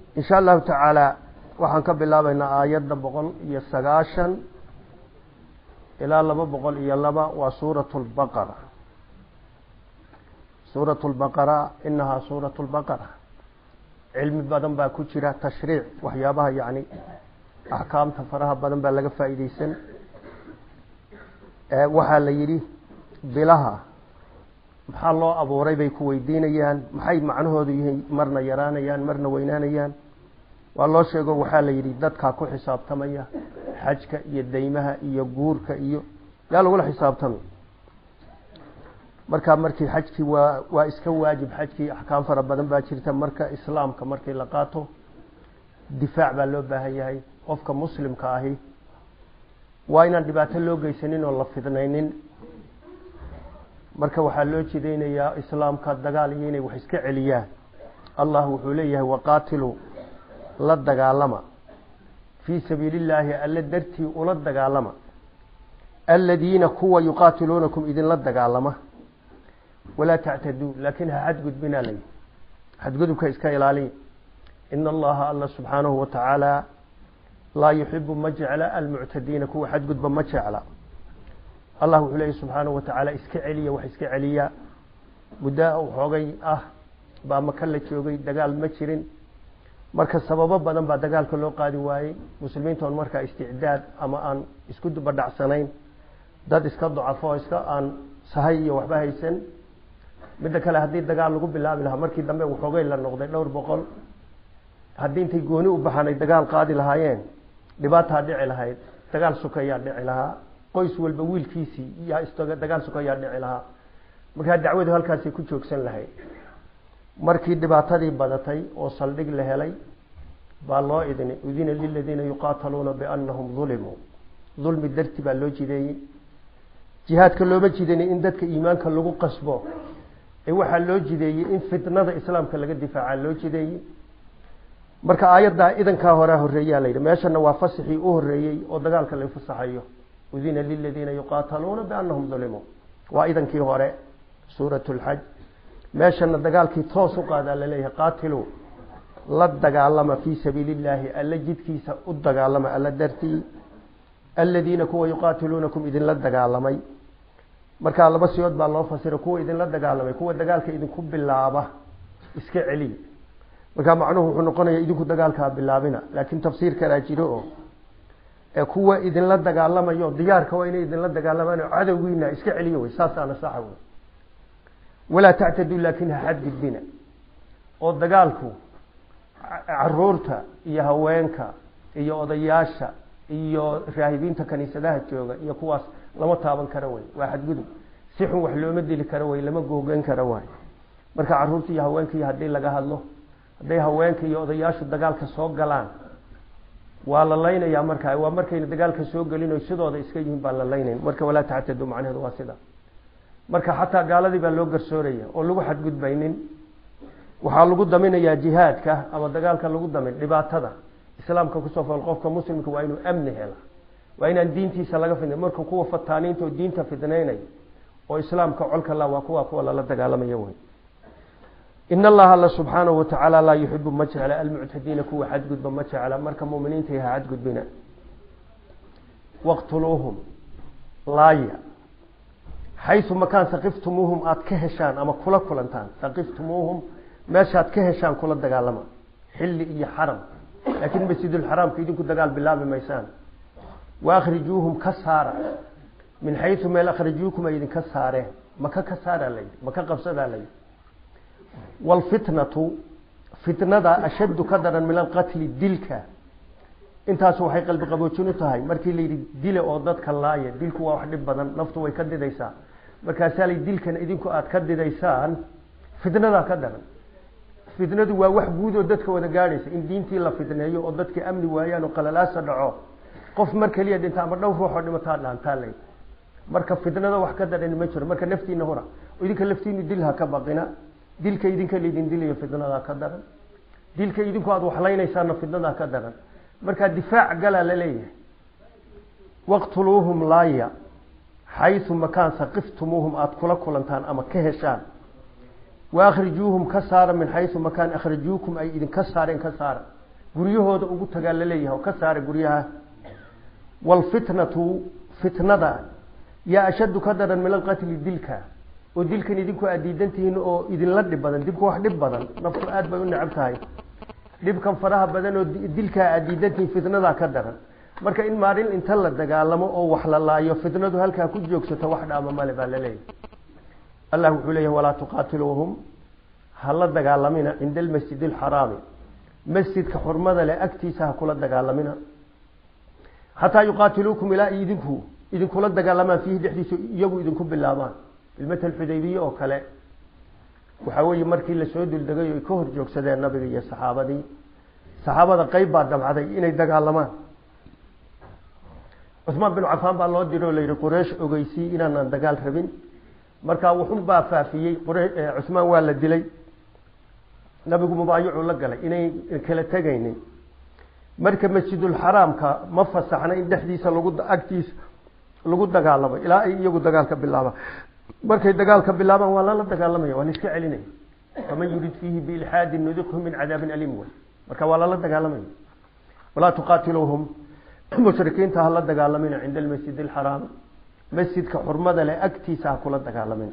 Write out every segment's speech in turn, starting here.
in sha allahu tacaala waxaan ka bilaabaynaa aayadda boqol iyo sagaashan ilaa laba boqol iyo laba waa suuratu lbaqara suuratu lbaqara inahaa suuratu lbaqara cilmi badan baa ku jira tashriic waxyaabaha yani axkaamta faraha badan baa laga faa'iideysan waxaa la yidhi bilaha maxaa loo abuuray bay ku weydiinayaan maxay macnahoodu yihiin marna yaraanayaan marna weynaanayaan waa loo sheego waxaa la yidhi dadkaa ku xisaabtamaya xajka iyo deymaha iyo guurka iyo yaa lagula xisaabtamay marka markii xajkii waa waa iska waajib xajkii axkaam fara badan baa jirta marka islaamka markii la qaato difaac baa loo baahan yahay qofka muslimka ahi waa inaan dhibaato loo geysanin oo la fidnaynin marka waxaa loo jidaynayaa islaamka dagaal iyo inay wax iska celiyaan allah wuxuu leeyahay waqaatilu la dagaalama fii sabiili illaahi alle dartii ula dagaalama aladiina kuwa yuqaatiluunakum idinla dagaalama walaa tactaduu laakiin ha xadgudbinaa layi xadgudubka iska ilaaliya ina allaha alla subxaanahu watacaala laa yuxibu ma jecla almuctadiina kuwa xadgudba ma jecla allah wuxuu leeyahy subxaanahu watacaala iska celiya wax iska celiya muddaa xoogay ah baa maka la joogay dagaal ma jirin marka sababo badan baa dagaalka loo qaadi waayey muslimiintoon markaa isticdaad ama aan isku dubadhacsanayn dad iska dacafo iska aan sahay iyo waxba haysan midda kale haddii dagaal lagu bilaabi lahaa markii dambe waxoogay la noqday dhowr boqol haddii intay gooni u baxanay dagaal qaadi lahaayeen dhibaataa dhici lahayd dagaal sukayaa dhici lahaa qoys walba wiilkiisii yaa is dagaal sukayaa dhici lahaa markaa dacwadu halkaasay ku joogsan lahayd markii dhibaatadii badatay oo saldhig la helay baa loo idinay udina liladiina yuqaataluuna biannahum dulimuu dulmi darti baa loo jideeyey jihaadka looma jidaynay in dadka iimaanka lagu qasbo ee waxaa loo jideeyey in fitnada islaamka laga difaaca loo jideeyey marka aayaddaa idankaa horea horeeyaa layidhi meeshana waa fasixii u horeeyey oo dagaalka la fasaxayo udina liladiina yuqaataluuna biannahum dulimuu waa idankii hore suurat lxaj meeshana dagaalkii toos u qaadaa laleeyahay qaatilu la dagaalama fii sabiili illaahi alla jidkiisa u dagaalama alla dartii aladiina kuwa yuqaatiluunakum idinla dagaalamay markaa laba siyood baa loo fasira kuwa idinla dagaalamay kuwa dagaalka idinku bilaaba iska celiya markaa macnuhu wuxuu noqonaya idinku dagaalkaa bilaabina laakiin tafsiir kalaa jiro oo ee kuwa idinla dagaalamayo diyaarka waa inay idinla dagaalamaan oo cadowgiina iska celiya wey saasaana saxa wey walaa tactaduu laakin ha xadgudbina oo dagaalku caruurta iyo haweenka iyo odayaasha iyo raahibiinta kaniisadaha jooga iyo kuwaas lama taaban karo wey waa xadgudub si xun wax looma dili karo wey lama googeyn karo waay marka caruurta iyo haweenkii haddii laga hadlo hadday haweenka iyo odayaashu dagaalka soo galaan waa la laynayaa markaa waa markayna dagaalka soo gelin o sidooda iska yihiin baan la laynayn marka walaa tactaduu macnaheedu waa sida marka xataa gaaladii baa loo garsooraya oo lagu xadgudbaynin waxaa lagu daminayaa jihaadka ama dagaalka lagu damin dhibaatada islaamka kusoo fool qofka muslimka waa inuu amni hela waa inaan diintiisa laga fidna marka kuwa fataaniinta oo diinta fidnaynay oo islaamka colka la waa kuwa kuwa lala dagaalamaya wey in allaha alla subxaanahu watacaala laa yuxibu ma jecla almuctadiina kuwa xadgudba ma jecla marka muminiinta ha xadgudbina waqtuluuhum laaya xayu makaan saqiftumuuhum aada ka heshaan ama kula kulantaan saqiftumuuhum meeshaad ka heshaan kula dagaalama xilli iyo xaram laakiin masjidulxaraamka idinku dagaal bilaabi maysaan waakhrijuuhum ka saara min xayu meel akhrajuukum ay idinka saareen maka ka saaraa layidhi maka qabsadaa layidhi waalfitnatu fitnada ashaddu ka daran min alqatli dilka intaasu waxay qalbi qaboojin u tahay markii layidhi dile oo dadka laaya dilku waa wax dhib badan naftu way ka didaysaa markaasaa lay dilkan idinku aada ka didaysaan fitnadaa ka daran fitnadu waa wax guud oo dadka wada gaadhaysa in diintii la fitneeyo oo dadka amni waayaan oo qalalaasa dhaco qof mar keliya dhinta ama dhowr ruux oo dhimataa dhaantaa lay marka fitnada wax ka daran ma jiro marka naftiina hura idinka laftiinu dil ha ka baqina dilka idinka laydin dilayo fitnadaa ka daran dilka idinku aada waxlaynaysaana fitnadaa ka daran markaa difaac galaa la leeyahay waqtuluuhum laaya xayu makaan saqiftumuuhum aada kula kulantaan ama ka heshaan wa akhrijuuhum ka saara min xayu makaan akhrajuukum ay idinka saareen ka saara guryahooda ugu tagaa laleeyahay oo ka saara guryaha waalfitnatu fitnada yaa ashaddu ka daran min alqatli dilka oo dilkan idinku aad diidantihiin oo idinla dhib badan dibku wax dhib badan naftu aad bay u necab tahay dhibkan faraha badan oo dilkaa aad diidantihiin fitnadaa ka daran marka in maalin inta la dagaalamo oo wax la laayo fitnadu halkaa ku joogsato wax dhaama male baa laleeyahay allah wuxuu leeyahay walaa tuqaatiluuhum ha la dagaalamina cinda almasjid alxaraami masjidka xurmada leh agtiisa ha kula dagaalamina xataa yuqaatiluukum ilaa idinku idinkula dagaalamaan fiihi dhexdiisa iyagu idinku bilaabaan ilmatal xudaybiye oo kale waxaa weeye markii lasoo duldegay o ay ka hor joogsadeen nabiga iyo saxaabadii saxaabada qeyb baa damcday inay dagaalamaan cusmaan bin cafaan baa loo diro o la yidhi quraysh ogeysii inaanaan dagaal rabin markaa wuxun baa faafiyey cusmaan waa la dilay nabigu mubaayicuu la galay inay kala tegaynin marka masjidulxaraamka ma fasaxna in dhexdiisa lagu agtiisa lagu dagaalamo ilaa ay iyagu dagaalka bilaabaan markay dagaalka bilaabaan waa lala dagaalamaya waa la iska celinaya faman yurid fiihi biilxaadin nudiqhu min cadaabin aliim wey marka waa lala dagaalamaya walaa tuqaatiluuhum mushrikiinta ha la dagaalamina cinda almasjid alxaraam masjidka xurmada leh agtiisa ha kula dagaalamina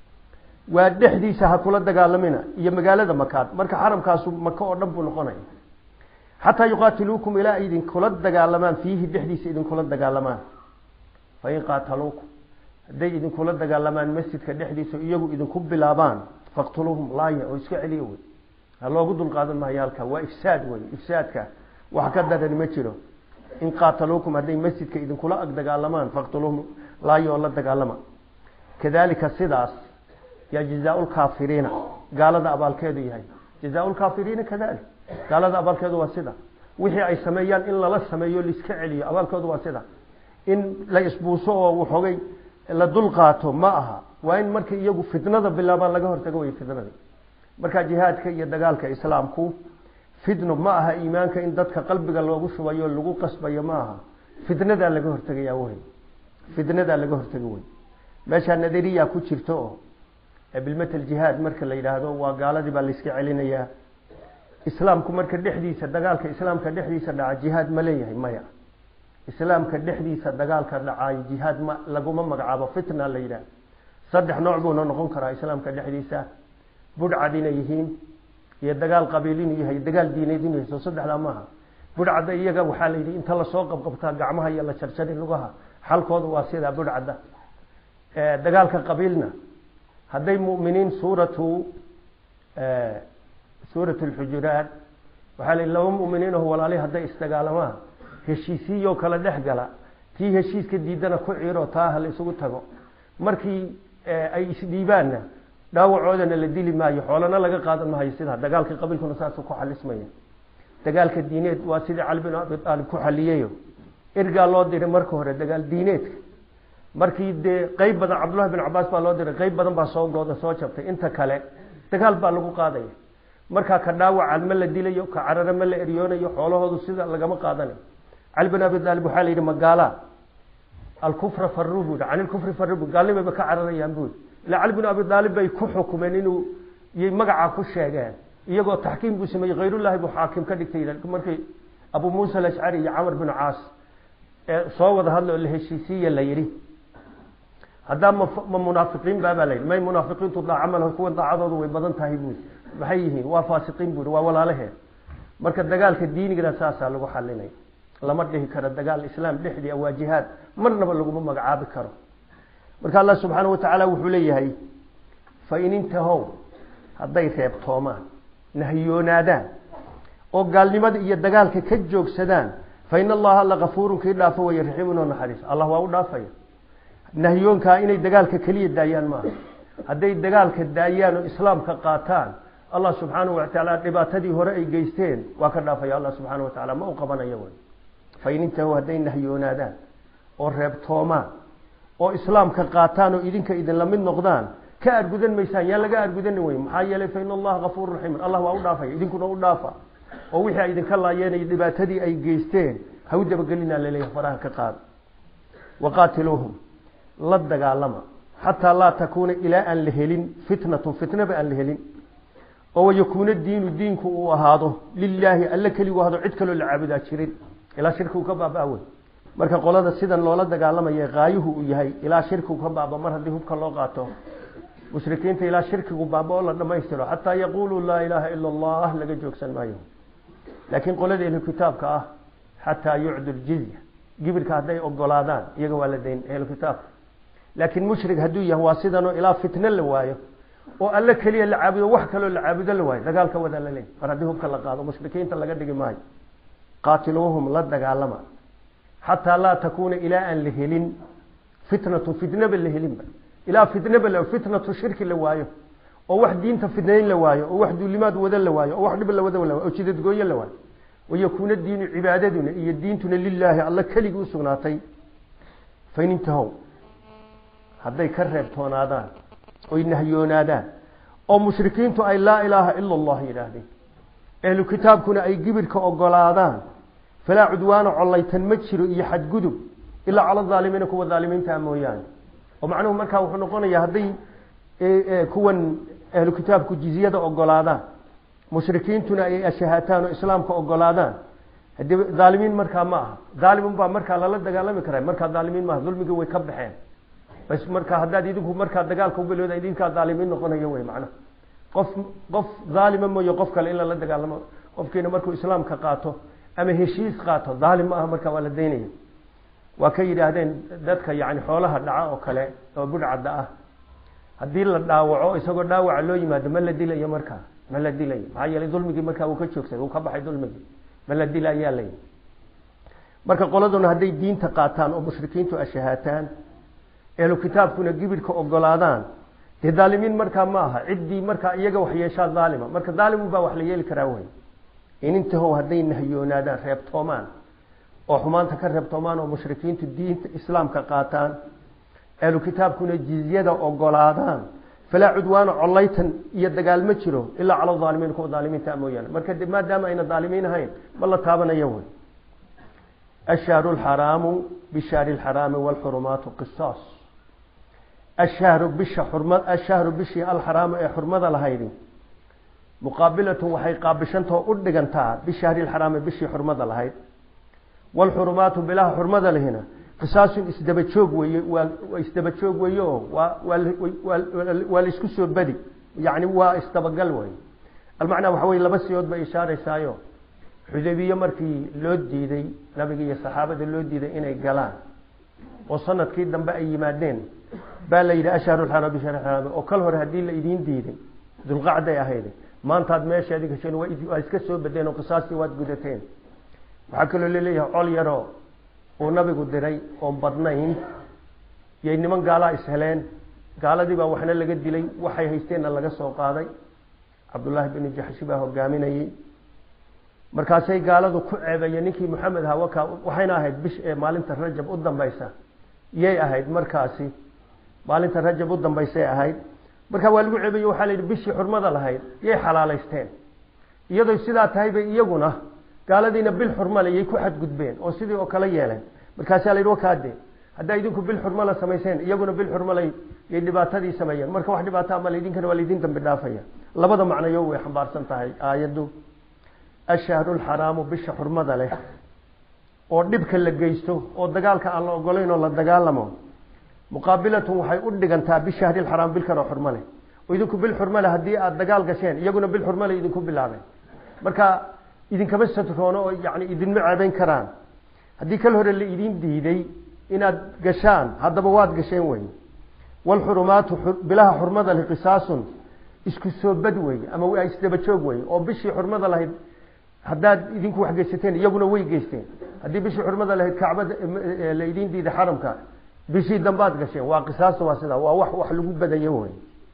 waa dhexdiisa ha kula dagaalamina iyo magaalada makaad marka xaramkaasu maka oo dhan buu noqonaya xataa yuqaatiluukum ilaa ay idinkula dagaalamaan fiihi dhexdiisa idinkula dagaalamaan fain qaataluukum hadday idinkula dagaalamaan masjidka dhexdiisa iyagu idinku bilaabaan faqtuluuhum laaya oo iska celiya wey ha loogu dulqaadan maayo halka waa ifsaad wey ifsaadka wax ka daran ma jiro in qaataluukum hadday masjidka idinkula ag dagaalamaan faqtuluuhum laaya oo la dagaalama kadalika sidaas yaa jazaa lkaafiriina gaalada abaalkeedu yahay jazaa lkaafiriina kadalik gaalada abaalkeedu waa sida wixii ay sameeyaan in lala sameeyo laiska celiyo abaalkoodu waa sida in la isbuuso oo waxoogay la dul qaato ma aha waa in marka iyagu fitnada bilaabaan laga hortago way fitnadii marka jihaadka iyo dagaalka islaamku fitno ma aha iimaanka in dadka qalbiga loogu shubayo lagu qasbayo ma aha fitnadaa laga hortegaya wey fitnadaa laga hortega wey meeshaa nadariya ku jirto oo bilmatal jihaad marka la yidhaahdo waa gaaladii baa layska celinayaa islaamku marka dhexdiisa dagaalka islaamka dhexdiisa dhaca jihaad ma leeyahay maya islaamka dhexdiisa dagaalka dhacaayo jihaad ma laguma magacaabo fitna la yidhaah saddex nooc buuna noqon karaa islaamka dhexdiisa budhcad inay yihiin iyo dagaal qabiil inuu yahay dagaal diineed inuu yahay soo saddexdaa maaha budhcadda iyaga waxaa la yidhi inta lasoo qabqabtaa gacmaha iyo la jarjari lugaha xalkooda waa sidaa budhcadda dagaalka qabiilna hadday mu'miniin suuratu suuratu lxujuraat waxaa la yidhi laba mu'miniinaho walaali hadday isdagaalamaan heshiisiiyoo kala dhex gala tii heshiiska diidana ku ciiro taa ha la isugu tago markii ay isdhiibaanna dhaawacoodana la dili maayo xoolana laga qaadan maayo sidaa dagaalka qabiilkuna saasuu ku xalismaya dagaalka diineed waa sidii cali bin abi aalib ku xaliyayo ergaa loo diray marka hore dagaal diineedka markii dee qeyb badan cabdullahi bin cabaas baa loo diray qeyb badan baa soo gooda soo jabtay inta kale dagaal baa lagu qaadaya markaa ka dhaawacan ma la dilayo ka carare ma la eryoonayo xoolahoodu sida lagama qaadanayo cali bin abi aalib waxaa la yidhi magaala alkufra farru buu can ilkufri farru bu gaalnimayba ka cararayaan buu ila cali bin abi aalib bay ku xukumeen inuu yay magacaa ku sheegeen iyagoo taxkiim buu sameeyey khayrullahi buu xaakim ka dhigtay markii abu muusa alashcari iyo camar bin caas ee soo wada hadla oo la heshiisiiya la yidhi haddaa ma ma munaafiqiin baabaa la yidhi may munaafiqiintu daaca malaho kuwan daacadoodu way badan tahay buui maxay yihiin waa faasiqiin buui waa walaalahee marka dagaalka diinigana saasaa lagu xalinay lama dhihi karo dagaal islaam dhexdii waa jihaad marnaba laguma magacaabi karo marka allah subxaana watacaala wuxuu leeyahay fain intahow hadday reebtoomaan nahyoonaadaan oo gaalnimada iyo dagaalka ka joogsadaan fa in allaha alla kafuurun kii dhaafo waya raxiimun oo naxariis allah waa u dhaafaya nahyoonkaa inay dagaalka keliya daayaan maaha hadday dagaalka daayaan oo islaamka qaataan allah subxaanahu watacaala dhibaatadii hore ay geysteen waa ka dhaafaya allah subxaana wa tacaala ma u qabanayo wy fain intahow hadday nahyoonaadaan oo reebtoomaan oo islaamka qaataan oo idinka idinla mid noqdaan ka argudan maysaan yaa laga argudani wey maxaa yeelay fa in allaha kafuuru raxiimun allah waa u dhaafaya idinkuna u dhaafa oo wixii ay idinka laayeen dhibaatadii ay geysteen ha u dabagelinaa laleeyahay faraha ka qaada waqaatiluuhum la dagaalama xataa laa takuuna ilaa aan la helin fitnatun fitnaba aan la helin oo wayakuuna diinu diinku uu ahaado lilaahi alle keligu ahado cid kaloo la caabudaa jirin ilaa shirkigu ka baaba wey marka qolada sidan loola dagaalamaya qaayuhu uu yahay ilaa shirkigu ka baaba mar haddii hubka loo qaato mushrikiinta ilaa shirkigu baaba oo la dhamaystiro xataa yaquuluu laa ilaaha ila allah laga joogsan maayo laakiin qolada ehlu kitaabka ah xataa yucdu ljizya gibirka hadday ogolaadaan iyaga waa la dayn ehlu kitaabka laakiin mushrik hadduu yahay waa sidanoo ilaa fitno la waayo oo alle keliya la caabudo wax kaloo la caabudo la waayo dagaalka wadaa la leey mar haddii hubka la qaado mushrikiinta laga dhigi maayo qaatiluuhum la dagaalama xataa laa takuuna ilaa aan la helin fitnatu fitnaba la helinba ilaa fitnaba la fitnatu shirki la waayo oo wax diinta fitnayn la waayo oo wax duulimaad wada la waayo oo wax dhib la wada la waayo oo jidadgooyo la waayo wayakuuna diinu cibaadaduna iyo diintuna lilaahi alla keligii usugnaatay fain intahow hadday ka reebtoonaadaan oy nahyoonaadaan oo mushrikiintu ay laa ilaaha ila allah yidhaahdeen ehlu kitaabkuna ay gibirka ogolaadaan falaa cudwaana collaytan ma jiro iyo xadgudub ilaa cala aalimiina kuwa aalimiintaa mooyaane oo macnuhu markaa wuxuu noqonayaa hadday kuwan ahlu kitaabku jizyada ogolaadaan mushrikiintuna ay ashahaataan oo islaamka ogolaadaan hadii aalimiin markaa ma aha aalimun baa markaa lala dagaalami kara markaa aalimiin maaha dulmigii way ka baxeen bas markaa haddaad idinku markaa dagaalka ubilowda idinkaa aalimiin noqonayo wey macnaha qof qof aalima mooye qof kale in lala dagaalamo qofkiina markuu islaamka qaato ama heshiis qaato aalim ma aha markaa waa la daynaya waa ka yidhaahdeen dadka yani xoolaha dhaca oo kale oo budhcadda ah haddii la dhaawaco isagoo dhaawaca loo yimaado ma la dilayo markaa ma la dilayo maxaa yeelay dulmigii markaa uu ka joogsaday uu ka baxay dulmigii ma la dila ayaa layi marka qoladuna hadday diinta qaataan oo mushrikiintu ashahaataan ehlu kitaabkuna gibirka ogolaadaan dee dhaalimiin markaa ma aha ciddii markaa iyaga wax yeeshaa dhaalima marka dhaalimun baa wax la yeeli karaa wey inintahow hadday nahyoonaadaan reebtoomaan oo xumaanta ka reebtoomaan oo mushrikiintu diinta islaamka qaataan ahlu kitaabkuna jizyada ogolaadaan falaa cudwaana collaytan iyo dagaal ma jiro ilaa cala aalimiin kuwa aalimiinta mooyaane marka maadaama ayna aalimiin ahayn ma la taabanayo wey ashahru lxaraamu bishahri lxaraami wlxurumaatu qisaas ashahru bisha xurma ashahru bishii alxaraamu ee xurmada lahaydi muqaabilatun waxay qaabishantao u dhigantaa bishahri lxaraami bishii xurmada lahayd wlxurumaatu bilaha xurmada lehina qisaasun isdaba joog weeye waa isdaba joog weeye oo waa waa laisku soo badi yani waa isdabagal wey almacnaa waxa weye laba siyood bay ishaaraysaayo xudaybiye markii loo diiday nabiga iyo saxaabada loo diiday inay galaan oo sanadkii dambe ay yimaadeen baa la yidhi ashharu lxaraam bishahri xaraami oo kal hore haddii la idiin diiday dulqacday ahayde maantaad meesheedi gasheen waa iska soo badeen oo qisaastii waad gudateen waxaa kaloo laleeyahay col yaroo uu nabigu diray oon badnayn yay niman gaalaa isheleen gaaladii baa waxna laga dilay waxay haysteenna laga soo qaaday cabdullaahi binu jaxshi baa hogaaminayey markaasay gaaladu ku ceebeeyeen ninkii maxamed aha waka waxayna ahayd bish ee maalinta rajab u dambaysa yay ahayd markaasi maalinta rajab u dambaysay ahayd markaa waa lagu ceebeye waxaa la yidhi bishii xurmada lahayd yay xalaalaysteen iyadoo sidaa tahay bay iyaguna gaaladiina bil xurmale yay ku xadgudbeen oo sidii oo kale yeeleen markaasaa la yidhi wakaade haddaa idinku bil xurmala samayseen iyaguna bil xurmale yay dhibaatadii sameeyeen marka wax dhibaataa ma laydinkana waa laydin dambi dhaafaya labada macnayo way xambaarsan tahay aayaddu ashahru lxaraamu bisha xurmada leh oo dhibka la geysto oo dagaalka aan la ogolayn oo la dagaalamo muqaabilatun waxay u dhigantaa bishahri lxaraam bil kaloo xurmo leh oo idinku bil xurmo leh haddii aada dagaal gasheen iyaguna bil xurmo leh idinku bilaabeen marka idinkama satroono oo yani idinma ceebeyn karaan haddii kal hore la idin diiday inaad gashaan haddaba waad gasheen wey wlxurumaatu bilaha xurmada leh qisaasun isku soo bad wey ama waa isdaba joog wey oo bishii xurmada lahayd haddaad idinku wax geysateen iyaguna way geysteen haddii bishii xurmada lahayd kacbada la idin diiday xaramka bishii dambaad gasheen waa qisaasta waa sidaa waa wax wax lagu badayo wey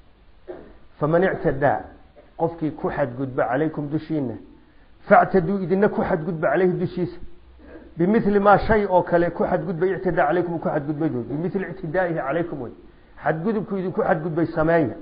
faman ictadaa qofkii ku xadgudba calaykum dushiina factaduu idina ku xadgudba caleyhi dushiisa bimili maa shay oo kale ku xadgudbay ictidaa calaykum ku xadgudbay bimili ictidaaihi calaykum wey xadgudubku idinku xadgudbay sameeya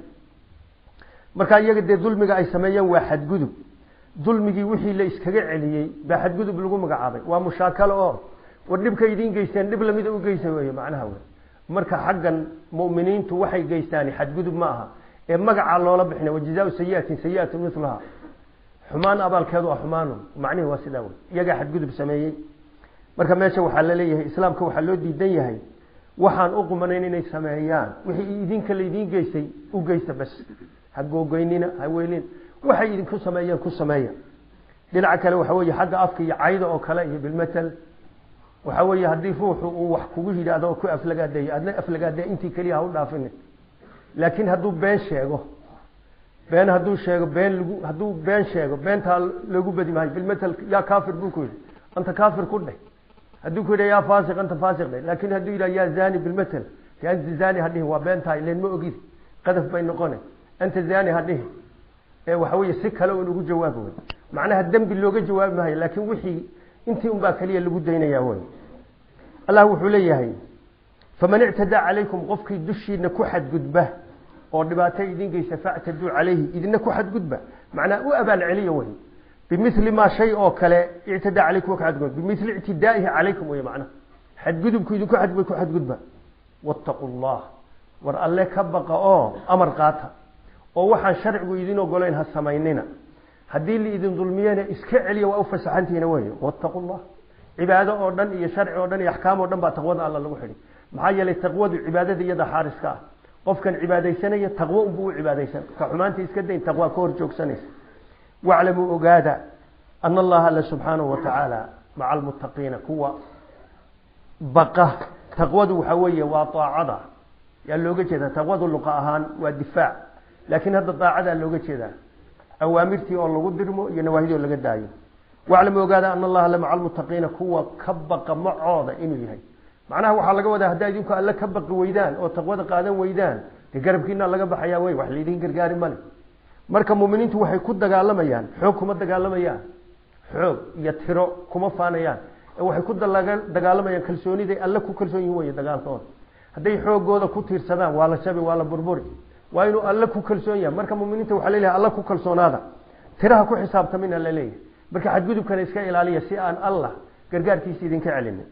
markaa iyaga dee dulmiga ay sameeyeen waa xadgudub dulmigii wixii la iskaga celiyey baa xadgudub lagu magacaabay waa mushaakalo oo war dhibka idiin geysteen dhib lamida u geysa wey macnaha wey marka xaggan mu'miniintu waxay geystaan xadgudub ma aha ee magacaa loola bixina wajazaau sayiatin sayiatu milaha xumaan abaalkeedu waa xumaanu macnihi waa sidaa wey iyagaa xadgudub sameeyey marka meesha waxaa laleeyahay islaamka waxaa loo diidan yahay waxaan u qumanayn inay sameeyaan wixii idinka laydiin geystay u geysta bas ha googoynina ha weylin waxay idinku sameeyeen ku sameeya dhinaca kale waxa weeye xagga afka iyo cayda oo kale iyo bilmatal waxa weeye haddii ruuxu uu wax kugu yidhaahdo oo ku aflagaadeeyo adna aflagaadee intii keliya ha u dhaafini laakiin hadduu been sheego been hadduu sheego been lagu hadduu been sheego beentaa loogu badi maayo bilmatal yaa kaafir buu ku yidhi anta kaafir ku dheh hadduu ku yidha yaa faasiq anta faasiq dheh laakiin hadduu yidhaha yaa zani bilmatal ya anta zani ha dhihin waa beentaa ileen ma ogid qadaf bay noqone anta zani ha dhihin ee waxa weeye si kale un ugu jawaabi wey macnaha dembi looga jawaabi maayo laakiin wixii intii un baa keliya lagu daynaya wey allah wuxuu leeyahay faman ictadaa calaykum qofkii dushiina ku xadgudba oo dhibaato idin geysa factaduu calayhi idina ku xadgudba macnaa u abaal celiya wey bimili maa shay oo kale ictadaa calaykum ka xadgudba bimili ictidaaihi calaykum wey macnaha xadgudubku idinku xadgudba ku xadgudba wattaqu llah war alle ka baqa oo amar qaata oo waxaan sharcigu idin ogolayn ha samaynina haddii laidin dulmiyena iska celiya waa u fasaxantihiina wey wattaqu llah cibaado oo dhan iyo sharci oo dhan iyo axkaam oo dhan baa taqwada alla lagu xidhi maxaa yeelay taqwadu cibaadada iyada xaariska ah qofkan cibaadaysanaya taqwo unbuu u cibaadaysan ka xumaanta iska dayn taqwaa ka hor joogsanaysa waclamuu ogaada ana allaha alla subxaanahu wa tacaala maca almuttaqiina kuwa baqa taqwadu waxa weeye waa aacada yaa looga jeedaa taqwadu luqa ahaan waa difaac laakiin hadda daacadaa looga jeedaa awaamirtii oo lagu dirmo iyo nawaahidii oo laga daayo waclamu ogaada ana allaha la maca almuttaqiina kuwa ka baqa macooda inuu yahay macnaha waxaa laga wadaa haddaa idinku alle ka baqi weydaan oo taqwada qaadan weydaan dee garabkiina laga baxayaa wey wax laydin gargaari male marka muminiintu waxay ku dagaalamayaan xoog kuma dagaalamayaan xoog iyo tiro kuma faanayaan ee waxay ku dagaalamayaan kalsooniday alle ku kalsoon yihin wey dagaalkooda hadday xoogooda ku tiirsadaan waa la shabi waa la burburi waa inuu alle ku kalsoon yahay marka muminiinta waxaa leleeyahay alle ku kalsoonaada tiraha ku xisaabtamina la leeyahay marka xadgudubkana iska ilaaliya si aan allah gargaarkiisa idinka celinin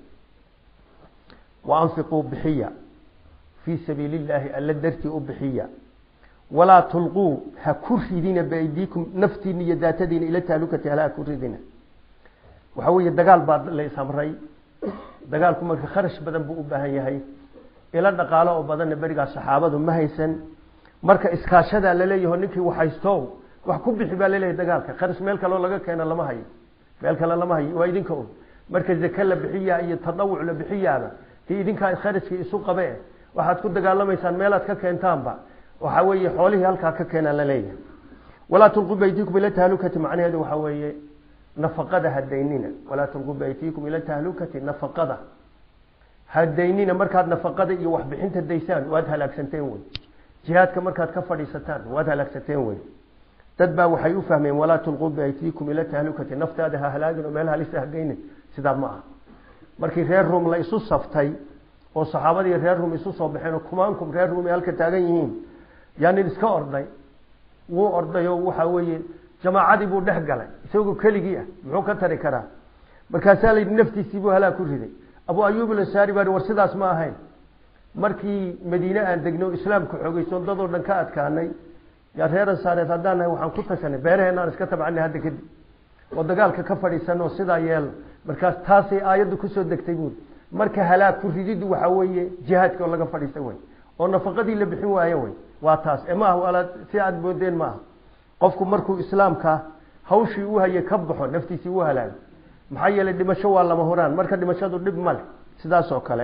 waanfiquu bixiya fii sabiili illaahi alla dartii u bixiya walaa tulquu ha ku ridina biaydiikum naftiina iyo daatadiina ila taalukati hala ha ku ridina waxa weeye dagaal baa la isamray dagaalku marka kharash badan buu u baahan yahay ilo dhaqaalo oo badanna berigaas saxaabadu ma haysan marka iskaashadaa laleeyaho ninkii waxhaysto wax ku bixi baa laleeyahay dagaalka kharash meel kaloo laga keeno lama hayo meel kale lama hayo waa idinka un marka zake la bixiyaa iyo tadawuc la bixiyaaba dee idinkaa kharajkii isu qabe waxaad ku dagaalamaysaan meelaad ka keentaanba waxa weeye xoolihii halkaa ka keenaa laleeyahay walaa tulquu baytikum ila tahlukati macnaheedu waxa weeye nafaqada hadaynina walaa tulquu baytikum ila tahlukati nafaqada hadaynina markaad nafaqada iyo waxbixinta daysaan waad halaagsanteen wey jihaadka markaad ka fadhiisataan waad halaagsateen wey dad baa waxay u fahmeen walaa tulquu baytikum ila tahlukati naftaada ha halaagin oo meel halisa hageynin sidaa ma aha markii reer ruum la isu saftay oo saxaabadii reer ruum isu soo baxeen oo kumaankum reer ruum ay halka taagan yihiin yaa nin iska orday wuu orday oo waxa weeye jamaacadii buu dhex galay isagoo keligii ah muxuu ka tari karaa markaasaa layidhi naftiisii buu halaag ku riday abu ayuub ilasaari baa war sidaas ma ahayn markii madiine aan degno o islaamku xoogeyso dadoo dhan ka adkaanay yaa reer ansaareed haddaan nahay waxaan ku tashanay beeraheenaan iska tabcanay hadda kadib oo dagaalka ka fadhiisano sidaa yeelno markaas taasay aayaddu kusoo degtay buuri marka halaag ku rididdu waxaa weeye jihaadka oo laga fadhiista wey oo nafaqadii la bixin waayo wey waa taas ee maaha walaad si aada moodeen maaha qofku markuu islaamka hawshii u hayay ka baxo naftiisii u halaago maxaa yeelay dhimasho waa lama huraan marka dhimashadu dhib male sidaas oo kale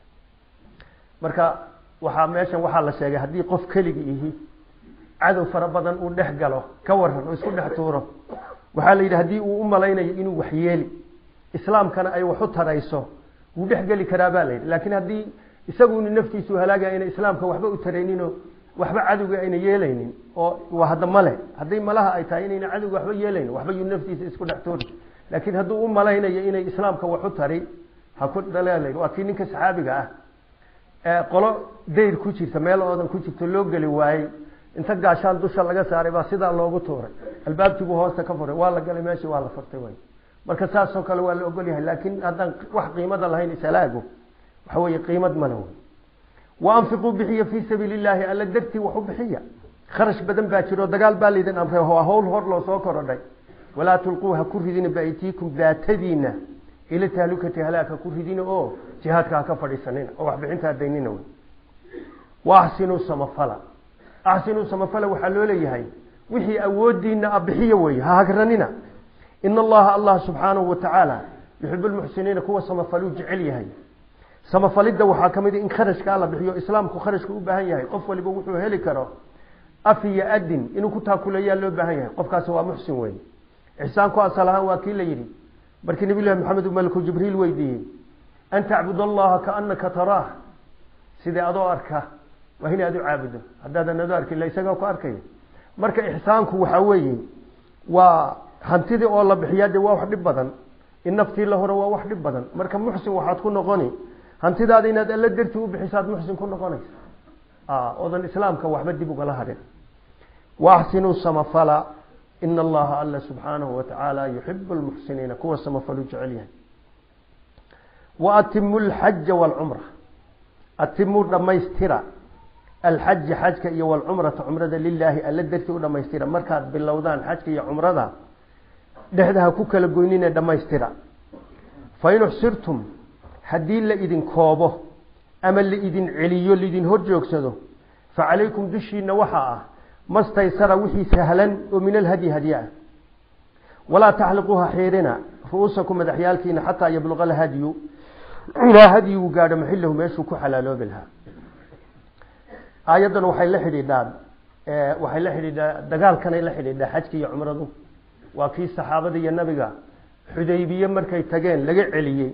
marka waxaa meeshan waxaa la sheegay haddii qof keligi ihi cadow fara badan uu dhex galo ka waran oo isku dhex tuuro waxaa la yidhi haddii uu u malaynayo inuu waxyeeli islaamkana ay wax u tarayso wuu dhex geli karaa baa la yidhi laakiin haddii isaguna naftiisu halaagaya ayna islaamka waxba u tarayninoo waxba cadowga ayna yeelaynin oo waa hadda male haddii malaha ay tahay inayna cadowga waxba yeelaynin waxba yuu naftiisa isku dhex tuuri laakiin hadduu u malaynayo inay islaamka wax u tari ha ku dhaleel waa kii ninka saxaabiga ah ee qolo dayr ku jirta meel oodan ku jirto loo geli waayey inta gaashaan dusha laga saaray baa sidaa loogu tuuray albaabkiibuu hoosta ka furay waa la galay meeshii waa la furtay way marka saasoo kale waa la ogol yahay laakiin haddaan wax qiimada lahayn isalaago waxa weeye qiimad male wey wa anfiquu bixiya fii sabiili illaahi alla dartii wax u bixiya kharash badan baa jiro dagaal baa laydin amray waa hawl hor loo soo korodhay walaa tulquu ha ku ridina biaytiikum daatadiina ila tahlukati halaaka ku ridina oo jihaadka ha ka fadhiisanina oo waxbixinta hadaynina wey wa axsinuu samafala axsinuu samafala waxaa loo leeyahay wixii awoodiina abixiyo wey ha hagranina in allaha allah subxaanahu wa tacaala yuxib lmuxsiniina kuwa samafaluu jecel yahay samafalidda waxaa ka mid in kharashkaa la bixiyo islaamku kharashka u baahan yahay qof waliba wuxuu heli karo af iyo adin inuu ku taakuleeyaa loo baahan yahay qofkaasi waa muxsin wey ixsaanku asal ahaan waa kii la yidhi markii nabi llahi maxamed malku jibriil weydiiyey an tacbud allaha kaanaka taraah sidee adoo arka waa in aad u caabudo haddaadan adoo arkin ila isagaa ku arkaya marka ixsaanku waxaa weeye waa hantidii oo la bixiyaa dee waa wax dhib badan in naftii la hore waa wax dhib badan marka muxsin waxaad ku noqoni hantidaada inaad alla dartii u bixisaad muxsin ku noqonaysa odan islaamka waxba dib ugala hadhin waaxsinuu samafala ina allaha alla subxaanahu watacaala yuxibu lmuxsiniina kuwa samafaluu jecel yahay wa atimu lxaja waalcumra atimuu dhammaystira alxaja xajka iyo walcumrata cumrada lilaahi alla dartii u dhammaystira markaad bilowdaan xajka iyo cumrada dhexdaha ku kala goynine dhammaystira fain uxsirtum haddii la idin koobo ama la idin celiyo laidin hor joogsado fa calaykum dushiina waxaa ah mastaysara wixii sahlan oo min alhadyi hadye ah walaa taxliquuha xiirina ru-uusakum madaxyaalkiina xataa yabluqa alhadyu ilaa hadyigu gaadho maxilahu meeshuu ku xalaaloobi lahaa aayaddan waxay la xidhiidhaa waxay la xidhiidhaa dagaalkanay la xidhiidhaa xajka iyo cumradu waa kii saxaabada iyo nabiga xudaybiye markay tageen laga celiyey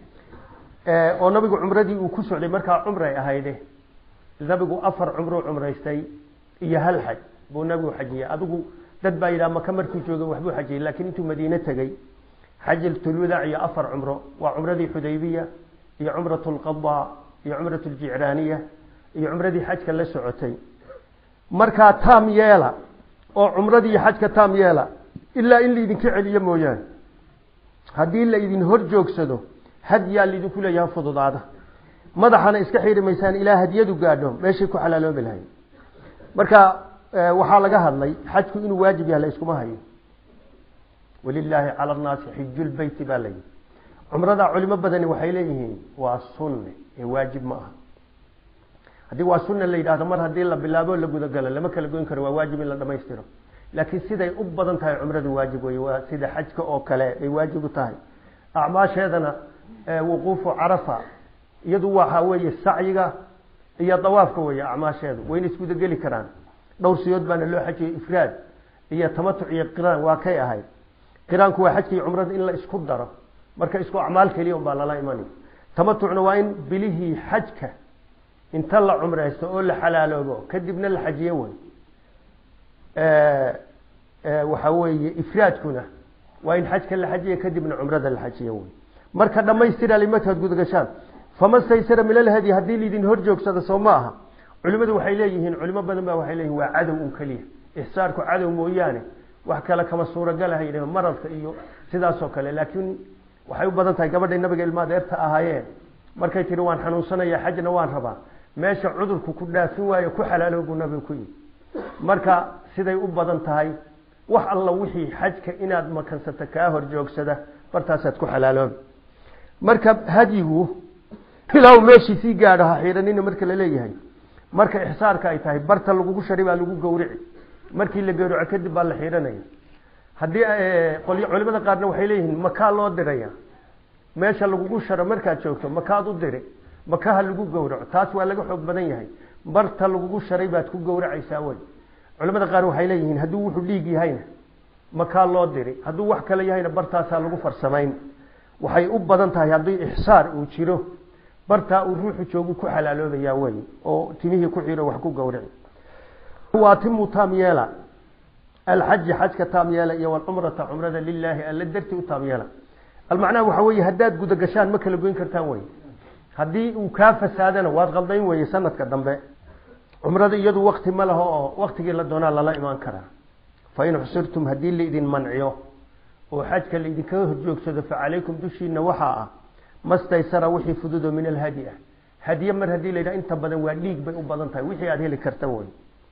oo nabigu cumradii uu ku socday markaa cumray ahayde nabigu afar cumruu cumraystay iyo hal xaj buu nabigu xajiyey adigu dad baa yidhaha maka markuu joogay waxbuu xajiyey laakiin intuu madiine tegey xajatulwadaac iyo afar cumro waa cumradii xudaybiya iyo cumrat lqadaa iyo cumrat ljicraaniya iyo cumradii xajka la socotay markaa taam yeela oo cumradii iyo xajka taam yeela ilaa in laidinka celiyo mooyaane haddii la idin hor joogsado hadyaa laidinku leeyaha fududaada madaxana iska xiiri maysaan ilaa hadyadu gaadho meeshay ku xalaaloobi lahay marka waxaa laga hadlay xajku inuu waajib yahay la iskuma hayo walilaahi cala nnaasi xijulbeyti baa layihi cumrada culimo badani waxay leeyihiin waa sunne ee waajib ma aha haddii waa sunna la yidhahdo mar haddii la bilaabo la gudagalo lama kala goyn karo waa waajib in la dhamaystiro laakiin siday u badan tahay cumradu waajib wey waa sida xajka oo kale ay waajib u tahay acmaasheedana wuquufu carafa iyadu waxa weeye sacyiga iyo dawaafka weeye acmaasheedu wayna isgudageli karaan dhowr siyood baana loo xajiyey ifraad iyo tamatuc iyo qiraan waa kay ahayd qiraanku waa xajka iyo cumrada in la isku daro marka isku acmaal keliya un baa lala imanay tamatucna waa in bilihii xajka inta la cumreysto oo la xalaaloobo kadibna la xajiyo wey waxa weeye ifraadkuna waa in xajka la xajiya kadibna cumrada la xajiyo wey marka dhamaystira limarkaad gudagashaan fama staysara min alhadi haddii laidin hor joogsada soo ma aha culimadu waxay leeyihiin culimo badan ba waxay leeyihin waa cadow un keliya ixsaarku cadow mooyaane wax kale kama suuragalaha yidhah maradka iyo sidaasoo kale laakiin waxay u badan tahay gabadhay nabiga ilma adeerta ahaayeen markay tihi waan xanuunsanaya xajna waan rabaa meesha cudurku ku dhaafin waayo ku xalaalo buu nabigu ku yidhi marka siday u badan tahay wax alla wixii xajka inaad makansato kaa hor joogsada bartaasaad ku xalaaloobi marka hadyigu ilaa meeshii sii gaadho ha xiiranina marka la leeyahay marka ixsaarka ay tahay barta lagugu shari baa lagu gawrici markii la gawraco kadib baa la xiiranaya haddii qolyo culimada qaarna waxay leeyihiin makaa loo diraya meesha lagugu sharo markaad joogto makaad u diri makaha lagu gawraco taas waa laga xoog badan yahay barta lagugu sharay baad ku gawracaysaa wey culimada qaar waxay leeyihiin hadduu wuxuu dhiig yahayna makaa loo diri hadduu wax kale yahayna bartaasaa lagu farsamayn waxay u badan tahay haddii ixsaar uu jiro bartaa uu ruuxu joogu ku xalaaloobayaa wey oo timihii ku xiro wax ku gawrici waatimu taam yeela alxaji xajka taam yeela iyo walcumrata cumrada lilaahi alla dartii u taam yeela almacnaha waxa weeye haddaad gudagashaan ma kala goyn kartaan wey haddii uu kaa fasaadana waad qaldayn weye sanadka dambe cumrada iyadu wakti ma laho oo waktigii la doonaa lala imaan karaa fain xusirtum haddii laidin manciyo oo xajka laidinkaga horjoogsado fa calaykum dushiina waxaa ah mastaysara wixii fududo min alhadi ah hadiye mar haddii la yidhaha inta badan waa dhiig bay u badan tahay wixii aada heli karta wey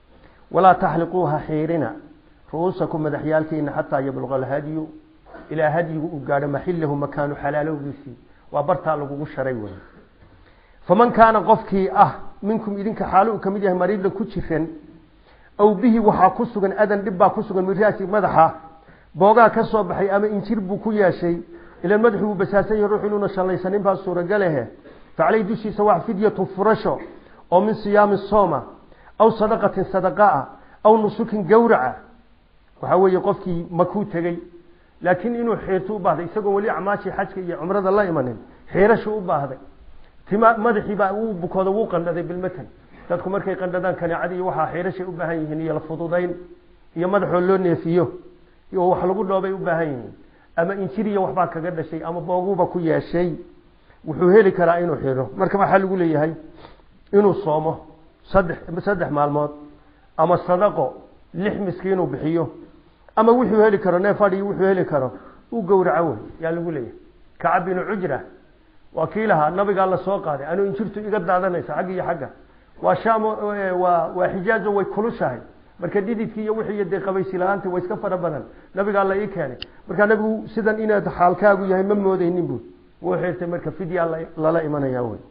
walaa taxliquuha xiirina ru'uusakum madaxyaalkiina xataa yabluqa alhadyu ilaa hadyigu uu gaadho maxilahu makaanu xalaalowgiisii waa bartaa lagugu sharay wey faman kaana qofkii ah minkum idinka xaalo uu ka mid yahay mariidla ku jiran aw bihi waxaa ku sugan adan dhib baa ku sugan miraasi madaxa boogaa ka soo baxay ama injir buu ku yeeshay ilan madaxu uu basaasan yahay ruux inuuna shallaysanin baa suuragalehe facaleyh dushiisa wax fidyatu furasho oo min siyaami sooma aw sadaqatin sadaqaa aw nusukin gawraca waxaa weeye qofkii makuu tegey laakiin inuu xiirto u baahday isagoo weli acmaashii xajka iyo cumrada la imanin xiirashu u baahday tima madaxiibaa wuu bukooda wuu qandhaday bilmatan dadku markay qandhadaan kaneecada iyo waxaa xiirashay u baahan yihiin iyo la fududayn iyo madaxoo loo neefiyo oo wax lagu dhoobay u baahan yihiin ama injiriya waxbaa kaga dhashay ama booguuba ku yeeshay wuxuu heli karaa inuu xiro marka waxaa lagu leeyahay inuu soomo saddex saddex maalmood ama sadaqo lix miskiinuu bixiyo ama wuxuu heli karo neef adhi wuxuu heli karo uu gowraco wey yaa lagu leeyahay kacab binu cujra waa kii lahaa nabigaa la soo qaaday anuu injirtu iga daadanaysa xagga iyo xagga waa shaam waa waa xijaazo way kulushahay marka dhididkii iyo wixii dee qabaysi la-aanta way iska fara badan nabigaa la ii keenay marka nabigu sidan inaad xaalkaagu yahay ma moodeynin buu wuu xirtay marka fidya lala imanaya wey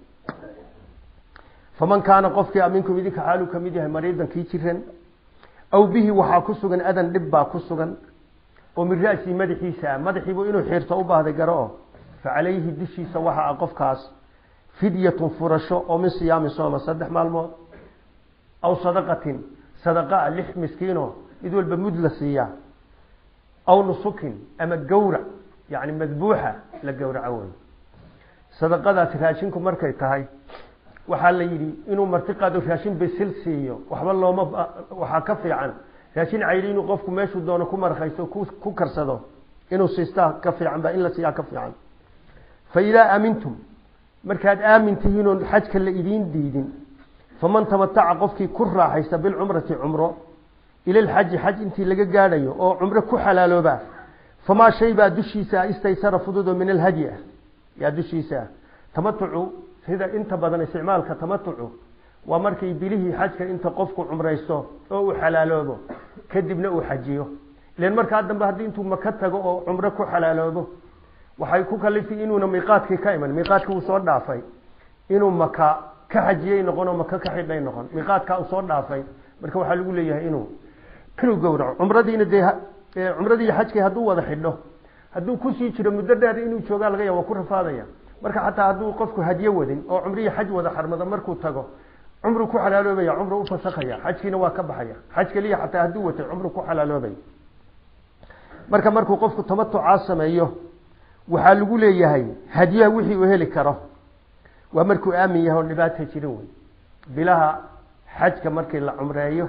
faman kaana qofkii minkum idinka xaaluu ka mid yahay mariidan kii jiran aw bihi waxaa ku sugan adan dhib baa ku sugan oo min ra'sii madaxiisa ah madaxiibu inuu xiirto u baahday garo o fa calayhi dushiisa waxa ah qofkaas fidyatun furasho oo min siyaami sooma saddex maalmood aw sadaqatin sadaqaa lix miskiino mid walba mud la siiyaa aw nusukin ama gawrac yani madbuuxa la gawraco wey sadaqadaasi raashinku markay tahay waxaa la yidhi inuu marti qaado raashin bisil siiyo waxba looma waxaa ka fiican raashin cayli inuu qofku meeshuu doono ku markaysto ku karsado inuu siistaa ka fiican ba in la siiyaa ka fiican fa idaa aamintum markaad aamin tihiin oon xajka la idiin diidin faman tamataca qofkii ku raaxaysta bilcumrati cumro ila lxaji xaj intii laga gaadhayo oo cumro ku xalaalooba famaa shay baa dushiisa istaysara fududo min alhadyi ah yaa dushiisa ah tamatucu sida inta badan isticmaalka tamatucu waa markay bilihii xajka inta qofku cumraysto oo uu xalaaloobo kadibna uu xajiyo ilan markaa dambe haddii intuu maka tago oo cumro ku xalaaloobo waxay ku kaliftay inuuna miiqaadkii ka iman miiqaadkii uu soo dhaafay inuu maka ka xajiyey noqon oo maka ka xidhay noqon miiqaadkaa uu soo dhaafay marka waxaa lagu leeyahay inuu inuu gowraco cumradiina dee cumradii xajkii hadduu wada xidho hadduu kusii jiro muddo dheer inuu joogaa laga ya waa ku rafaadaya marka xataa hadduu qofku hadyo wadin oo cumrihii xaj wada xarmado markuu tago cumru ku xalaaloobaya cumru u fasakhaya xajkiina waa ka baxaya xaj keliya xataa hadduu watay cumru ku xalaaloobaya marka markuu qofku tamatucaa sameeyo waxaa lagu leeyahay hadyaha wixii uu heli karo waa markuu aamin yahay oo dhibaata jirin wey bilaha xajka markii la cumreeyo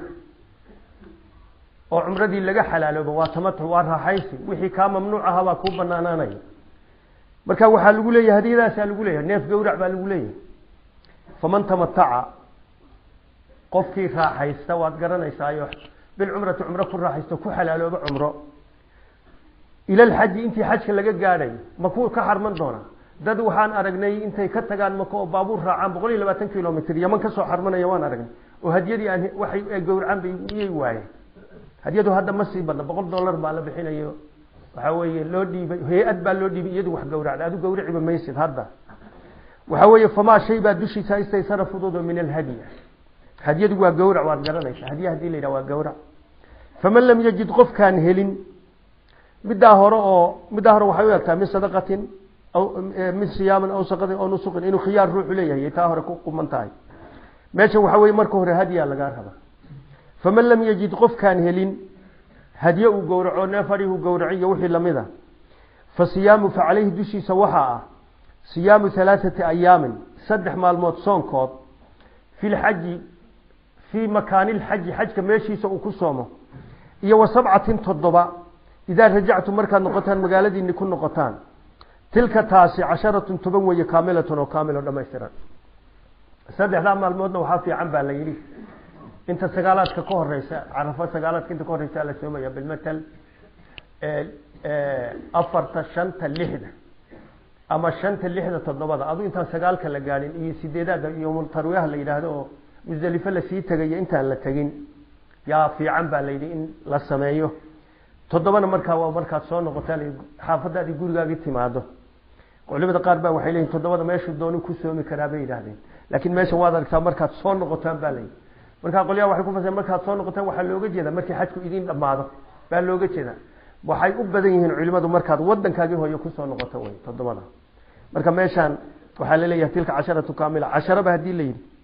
oo cumradii laga xalaaloobo waa tamatuc waa raaxaysi wixii kaa mamnuuc aha baa kuu banaanaanaya marka waxaa lagu leeyahay hadiyadaasaa lagu leeyahay neef gawrac baa lagu leeyahay faman tamataca qofkii raaxaysta waad garanaysaayo bilcumrati cumro ku raaxaysta ku xalaaloobo cumro ila lxaji intii xajka laga gaadhay makuu ka xarman doonaa dad waxaan aragnay intay ka tagaan maka oo baabuur raacaan boqol iyo labaatan kilomitr yaman kasoo xarmanaya waan aragnay oo hadiyadii aan waxay gawracaan bay iyay waayeen hadiyadu hadda ma sii badna boqol dollar baa la bixinayo waxaa weeye loo dhiibay hay-ad baa loo dhiibay iyadu wax gawracda adu gawriciba maysid hadda waxaa weeye famaa shay baa dushiisa istaysara fududo min alhadyi hadyadu waa gawrac waad garanaysa hadya hadii la yidhaha waa gawrac faman lam yajid qofkaan helin middaa hore oo middaa hore waxay u egtaa min sadaqatin aw min siyaamin aw saqatin aw nusuqin inuu khiyaar ruuxu leeyahay taa hore ku quman tahay meesha waxaa weye marka hore hadyaa lagaa raba faman lam yajid qofkaan helin hadye uu gowraco neef adhihu gowraciyo wixii lamid a fa siyaamu fa caleyhi dushiisa waxaa ah siyaamu halaathati ayaamin saddex maalmood soonkood fi lxaji fii makaani lxaji xajka meeshiisa uu ku soomo iyo wa sabcatin toddoba idaa rajactum markaad noqotaan magaaladiini ku noqotaan tilka taasi casharatun toban weeye kaamilatun oo kaamil oo dhamaystiran saddexdaa maalmoodna waxaa fiican baa la yidhi inta sagaalaadka ka horeysa carafo sagaalaadka inta ka horeysa la soomaya bilmatal afarta shanta lixda ama shanta lixda toddobada adu intaan sagaalka la gaadhin iyo sideedaada iyo tarwiyaha la yidhaahdo oo musdelifo lasii tegayo intaan la tegin yaa fiican baa layidhi in la sameeyo toddobana markaa waa markaad soo noqotaan xaafadaadii gurigaagii timaado culimada qaar baa waxay leeyihin toddobada meeshuu dooni ku soomi karaa bay yidhahdeen laakiin meesha waad aragtaa markaad soo noqotaan baa layidhi markaa qolyaha waxay ku fasireen markaad soo noqotaan waxaa looga jeeda markii xajku idin dhammaado baa looga jeeda waxay u badan yihiin culimadu markaad wadankaagii hooyo kusoo noqoto wey toddobada marka meeshaan waxaa laleeyahay tilka casharatu kaamila casharaba haddii la yidhi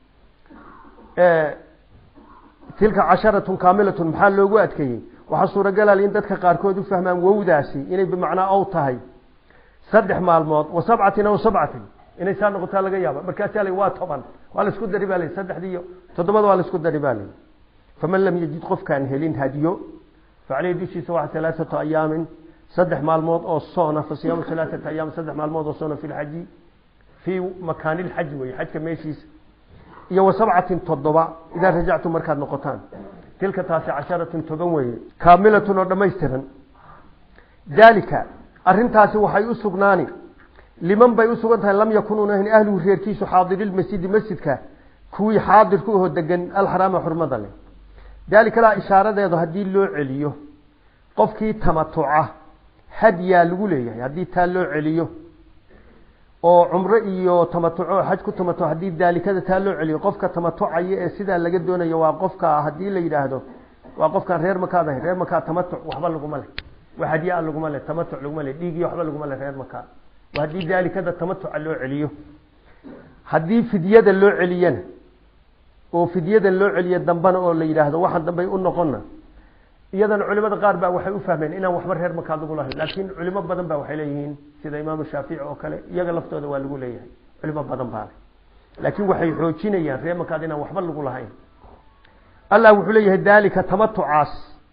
tilka casharatun kaamilatun maxaa loogu adkeeyey waxaa suuragalal in dadka qaarkood u fahmaan wowdaasi inay bimacnaa ow tahay saddex maalmood wa sabcatin aw sabcatin inay saa noqotaa laga yaaba markaasaa la waa toban waa la isku dari baa la saddexdii iyo toddobada waa la isku dari baa la faman lam yajid qofkaan helin hadiyo facaleyhi dushiisa waa alaaatu ayaamin saddex maalmood oo soona fa siyaamu alaaata ayaam saddex maalmood oo soona fi lxaji fii makaani lxaji wey xajka meeshiisa iyo wa sabcatin toddoba idaa rajactum markaad noqotaan tilka taasi casharatun toban weeye kaamilatun oo dhammaystiran daalika arrintaasi waxay u sugnaani liman bay u sugan tahay lam yakunuuna ahin ahluhu reerkiisu xaadirilmasjidi masjidka kuwii xaadirku aho degan alxaraama xurmada leh daalikadaa ishaaradeedu haddii loo celiyo qofkii tamatuca hadyaa lagu leeyahay haddii taa loo celiyo oo cumro iyo tamatuco xaj ku tamatuco haddii daalikada taa loo celiyo qofka tamatucaya ee sidaa laga doonayo waa qofka haddii la yidhaahdo waa qofkaan reer makaad ahayn reer makaa tamatuc waxba laguma leh wax hadyaa laguma leh tamatuc laguma leh dhiigiyo waxba laguma leh reer makaa waa haddii daalikada tamatuca loo celiyo haddii fidyada loo celiyana oo fidyadan loo celiyo dambana oo la yidhaahdo waxaan dambay u noqonna iyadana culimada qaar baa waxay u fahmeen inaan waxba reer makaad lagu lahayn laakiin culimo badan ba waxay leeyihiin sida imaamu shaafici oo kale iyaga laftooda waa lagu leeyahay culimo badan baa laakiin waxay xoojinayaan reer makaad inaan waxba lagu lahayn allah wuxuu leeyahay daalika tamatucaas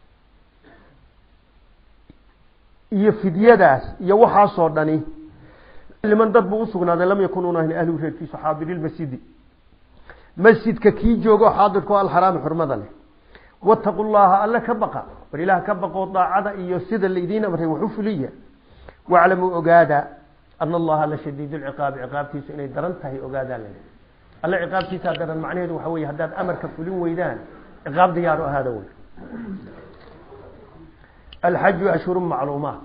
iyo fidyadaas iyo waxaasoo dhani liman dad buu usugnaaday lam yakunuuna ahin ahlu reerkiisu xaadirilmasjidi masjidka kii joogo xaadirko alxaraami xurmada leh wataqu llaha alle ka baqa war ilaah ka baqoo daacada iyo sida laydiin amray wax u fuliya waclamuu ogaada ana allaha la shadiidu lciqaabi ciqaabtiisu inay daran tahay ogaadaa le alle ciqaabtiisaa daran macnaheedu waxa weye haddaad amarka fulin weydaan ciqaab diyaaru ahaada wey alxaju ashhuru macluumaat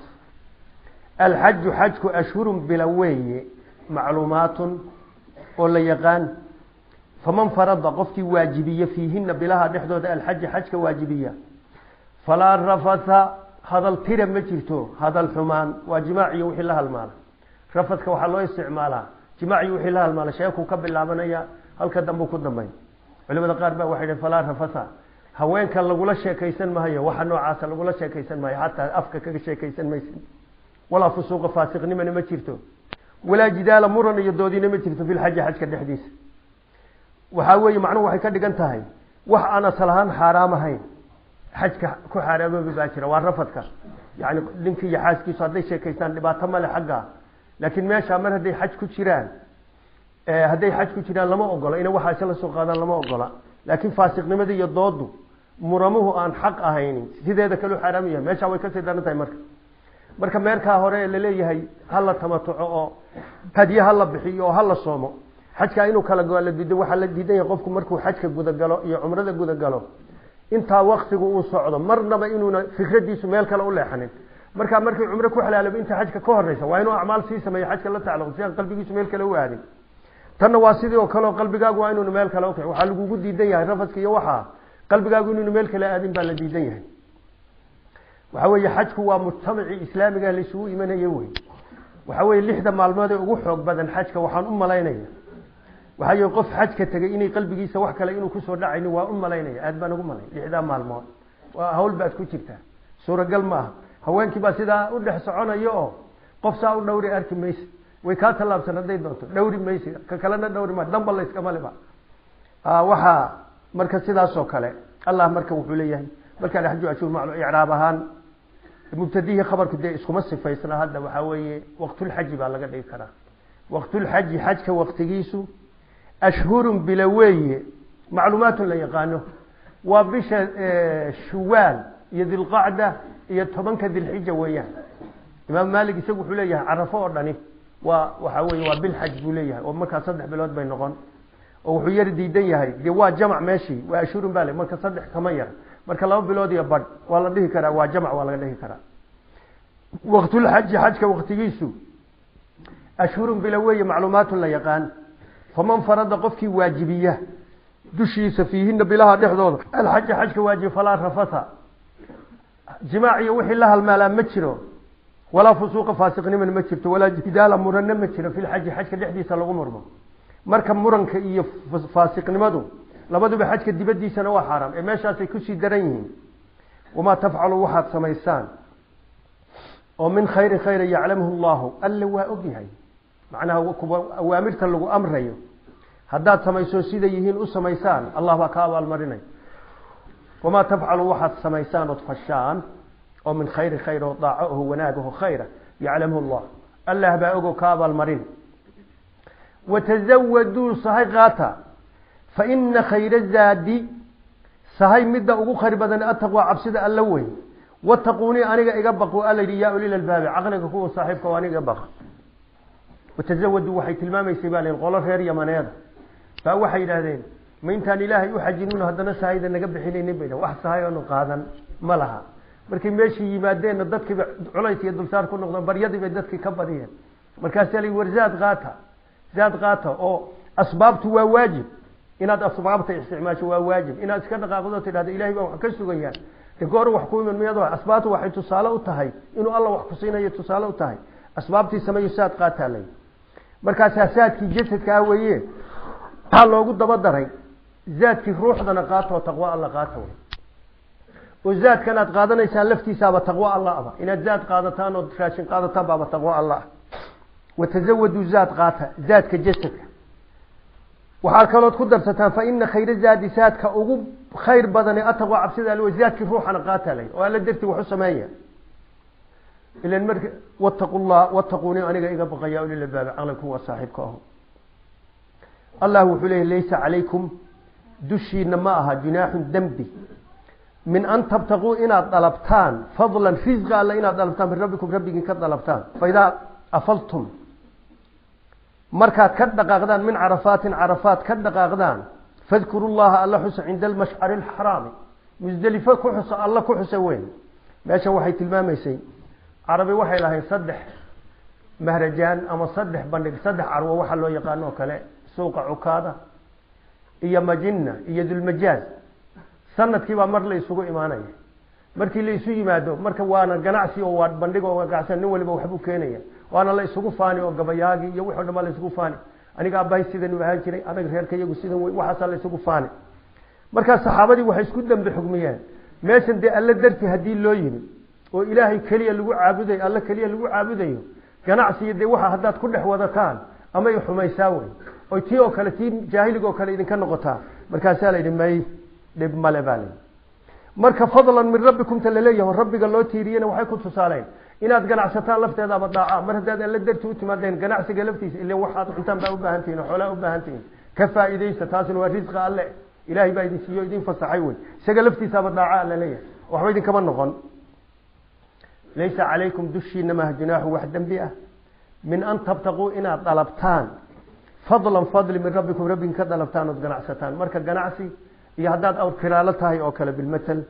alxaju xajku ashhurun bila weeye macluumaatun oo la yaqaan faman farada qofkii waajibiya fiihina bilaha dhexdooda alxaja xajka waajibiya falaa rafatha hadal tira ma jirto hadal xumaan waa jimaaciyo wixii la halmaala rafadka waxaa loo isticmaalaa jimaaciyo wixii la halmaala sheekuu ka bilaabanaya halka dambu ku dambeyn culimada qaar ba waxay dhhen falaa rafatha haweenka lagula sheekaysan maayo waxa noocaasa lagula sheekaysan maayo xataa afka kaga sheekaysan maysid walaa fusuuqa faasiqnimana ma jirto walaa jidaala muran iyo doodina ma jirto fi lxaji xajka dhexdiisa waxaa weeye macnuhu waxay ka dhigan tahay wax aan asal ahaan xaaraam ahayn xajka ku xaaraamoobi baa jira waa rafadka yani ninkii iyo xaaskiisu hadday sheekaystaan dhibaato male xagga laakiin meesha mar hadday xaj ku jiraan hadday xaj ku jiraan lama ogola inay waxaa isla soo qaadaan lama ogola laakiin faasiqnimada iyo doodu muramuhu aan xaq ahaynin sideeda kaleu xaaraam yahay meesha way kasii daran tahay marka marka meerkaa hore laleeyahay hala tamatuco oo hadye hala bixiyo oo hala soomo xajkaa inuu kala go la diiday waxaa la diidan yahay qofku markuu xajka gudagalo iyo cumrada gudagalo intaa waktigu uu socdo marnaba inuuna fikradiisu meel kale u leexanin markaa markii cumro ku xalaalaba inta xajka ka horeysa waa inuu acmaal sii sameeyo xajka la tacalluq si aan qalbigiisu meel kale u aadin tanna waa sidii oo kale oo qalbigaagu waa inuuna meel kale ukici waxaa lagugu diidan yahay rafadka iyo waxaa qalbigaagu inuuna meel kale aadin baa la diidan yahay waxa weeye xajku waa mujtamacii islaamiga laisugu imanayo wey waxa weye lixda maalmood ee ugu xoog badan xajka waxaan u malaynaya waxaa yii qof xajka tegay inay qalbigiisa wax kale inuu kusoo dhacayni waa u malaynaya aad baan ugu malay lixdaa maalmood waa hawl baad ku jirtaa suuragal ma aha haweenkii baa sidaa u dhex soconaya oo qof saa u dhawri arki maysa way kaa tallaabsan hadday doonto dhawri maysa ka kalena dhawri ma damba layskamaliba waxaa marka sidaasoo kale allah marka wuxuu leeyahay markaa xaju ashur maclu icraab ahaan mubtadihii khabarku dee iskuma sifaysna hadda waxaa weeye waqtulxaji baa laga dhigi karaa waqtulxaji xajka waqtigiisu ashhurun bila weeye macluumaatun la yaqaano waa bisha shuwaal iyo dilqacda iyo tobanka dilxija weeyaan imaam maalik isagu wuxuu leeyahay carafo oo dhani waa waxa weye waa bilxaj buu leeyahay oo markaa saddex bilood bay noqon oo wuxuu yar diidan yahay dee waa jamac meeshii waa ashhurun baa le marka saddex kama yar marka laba bilood iyo badh waa la dhihi karaa waa jamc waa laga dhihi karaa waktulxaji xajka waktigiisu ashhurun bila weeye macluumaatun la yaqaan faman farada qofkii waajibiya dushiisa fiihina bilaha dhexdooda alxaja xajka waajibi falaa rafata jimaac iyo wixii la halmaalaa ma jiro walaa fusuuqa faasiqniman ma jirto walaa jidaala muranna ma jiro fi lxaji xajka dhexdiisa lagu murmo marka muranka iyo faasiqnimadu labaduba xajka dibadiisana waa xaaraam ee meeshaasay kusii daran yihiin wamaa tafcalu waxaad samaysaan oo min khayri khayra yaclamhu llahu alla waa ogyahay macnaha kuwa awaamirta lagu amrayo haddaad samayso siday yihiin u samaysaan allah baa ka abaalmarinay wamaa tafcalu waxaad samaysaan ood fashaan oo min khayri khayr oo daaco oo wanaagaho khayra yaclamhu llah allah baa ogo ka abaalmarin watazawaduu sahay qaata fa ina khayra zaadi sahay midda ugu khayr badan ataqwa cabsida alla wey wataquunii aniga iga baqo alla yidhi yaa ulil albaabi caqliga kuwa saaxiibka o aniga iga baqa watazawaduu waxay tilmaamaysay baa qolo reer yamaneeda baa waxay yidhaahdeen ma intaan ilaahay u xajinino haddana sahayda naga bixinaynin bay wax sahay oonu qaadan ma laha markay meeshii yimaadeenna dadkiiba culays iyo dulsaar ku noqdeen baryadii bay dadkii ka badiyeen markaasaa la war zaad qaata zaad qaata oo asbaabtu waa waajib inaad asbaabta isticmaasho waa waajib inaad iska dhaqaaqdo tidhahdo ilahay baan wax ka sugayaan de goor wax ku iman miyado asbaabtu waxay tusaale u tahay inuu alla wax ku siinayo tusaale u tahay asbaabtii sameeyo saad qaataa lay markaasaa saadkii jasadka ah weeye waxaa loogu daba daray zaadkii ruuxdana qaato oo taqwo alla qaata wey oo zaadkan aad qaadanaysaan laftiisaaba taqwo alla aba inaad zaad qaadataan oo raashin qaadataan baaba taqwo alla ah watazawaduu zaad qaata zaadka jasadka waxaad kalood ku darsataan fa ina khayra zaadi zaadka ugu khayr badane ataqwa cabsida al zaadkii ruuxana qaata lay oo alla dartii wax u sameeya ilan marka wattaqu llah wattaquuni aniga iga baqaya ulil albaabi caqliku waa saaxiibka aho allah wuxuu leeyay laysa calaykum dushiina ma aha junaaxun dembi min an tabtaquu inaad dalabtaan fadlan risqa alla inaad dalabtaan min rabbikum rabbigiin ka dalabtaan faidaa afaltum markaad ka dhaqaaqdaan min carafaatin carafaat ka dhaqaaqdaan fadkuru llaha alla xusa cinda almashcari alxaraami musdelifo ku xusa alla ku xusa weyn meeshan waxay tilmaamaysay carabi waxay lahayd saddex mahrajaan ama saddex bandhig saddex carwo waxaa loo yaqaano oo kale suuqa cukaada iyo majina iyo dulmajaaz sanadkiibaa mar la isugu imaanaya markii la isu yimaado marka waana ganacsi oo waa bandhig oo ganacsi nin waliba waxbuu keenaya waana la isugu faani oo gabayaagi iyo wixii o dhan baa la isugu faani aniga abahay sidan u ahaan jiray anaga reerka iyagu sidan wey waxaasaa la isugu faani markaa saxaabadii waxay isku dambe xugmiyeen meeshan dee alle darti haddii loo yimi oo ilaahay keliya lagu caabudayo alle keliya lagu caabudayo ganacsiga dee waxa haddaad ku dhex wadataan amay xumaysaa wey oy tii oo kale tii jaahiliga oo kale idinka noqotaa markaasaa la yidhi may dhib male baa layihi marka fadlan min rabbikum ta laleeyaho rabbiga loo tiiriyena waxay ku tusaaleen inaad ganacsataan lafteedaaba daaca mar haddaad alle darti u timaadeen ganacsiga laftiisa ile waxaad cuntaan baa ubaahan tihin oo xoolaa ubaahan tihin ka faa'iidaysta taasina waa risqa alle ilaahay baa idin siiyo idin fasaxay wey isaga laftiisaaba daaca alla leeyahay waxba idinkama noqon laysa calaykum dushiina maha junaaxu wax dembi ah min an tabtaquu inaad dalabtaan fadlan fadli min rabbikum rabbigin ka dalabtaan ood ganacsataan marka ganacsi iyo haddaad awr kiraalo tahay oo kale bilmatal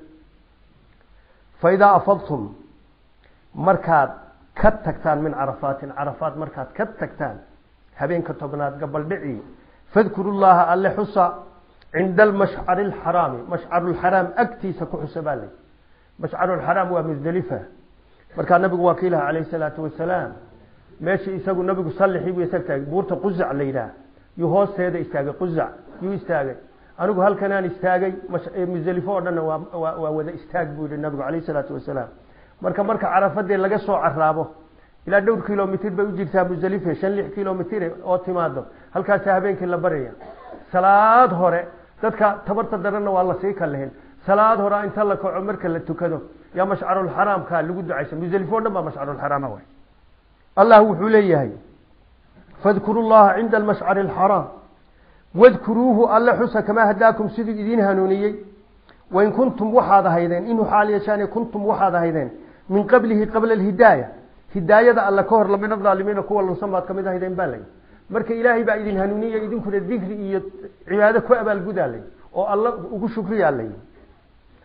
fa idaa afadtum markaad ka tagtaan min carafaatin carafaat markaad ka tagtaan habeenka tobnaad gabaldhici fadkuru llaha alle xusa cinda almashcari alxaraami mashcarulxaraam agtiisa ku xusa baa lay mashcarulxaraam waa musdelifa markaa nabigu waa kiilaha calayhi salaatu wasalaam meeshii isagu nabigu sallixii buu isag taagay buurta quzac la yidhaah yuu hoosteeda istaagay quzac yuu istaagay anigu halkanaan istaagay musdelifo oo dhanna waa waa wada istaag buu yihi nabigu calayhi salaatu wasalaam marka marka carafadee laga soo caraabo ilaa dhowr kilomitr bay u jirtaa musdelife shan lix kilomitr oo timaado halkaasa habeenkii la baraya salaad hore dadka tabarta daranna waa lasii kalehen salaad hore inta la kaco marka la tukado yaa mashcarulxaraamka lagu ducaysa musdelifo o dhan baa mashcarulxaraama way allah wuxuu leeyahay fadkuru llaha cinda almashcari alxaraam wadkuruuhu alle xusa kamaa hadaakum siduu idiin hanuuniyey wain kuntum waxaad ahaydeen inuu xaal yeeshaan kuntum waxaad ahaydeen min qablihi qabla alhidaaya hidaayada alle ka hor lamina aalimiina kuwa lunsan baad kamid ahaydeen baa lay marka ilaahay baa idin hanuuniya idinkuna dikri iyo cibaado ku abaalgudaa lay oo alla ugu shukriyaa lay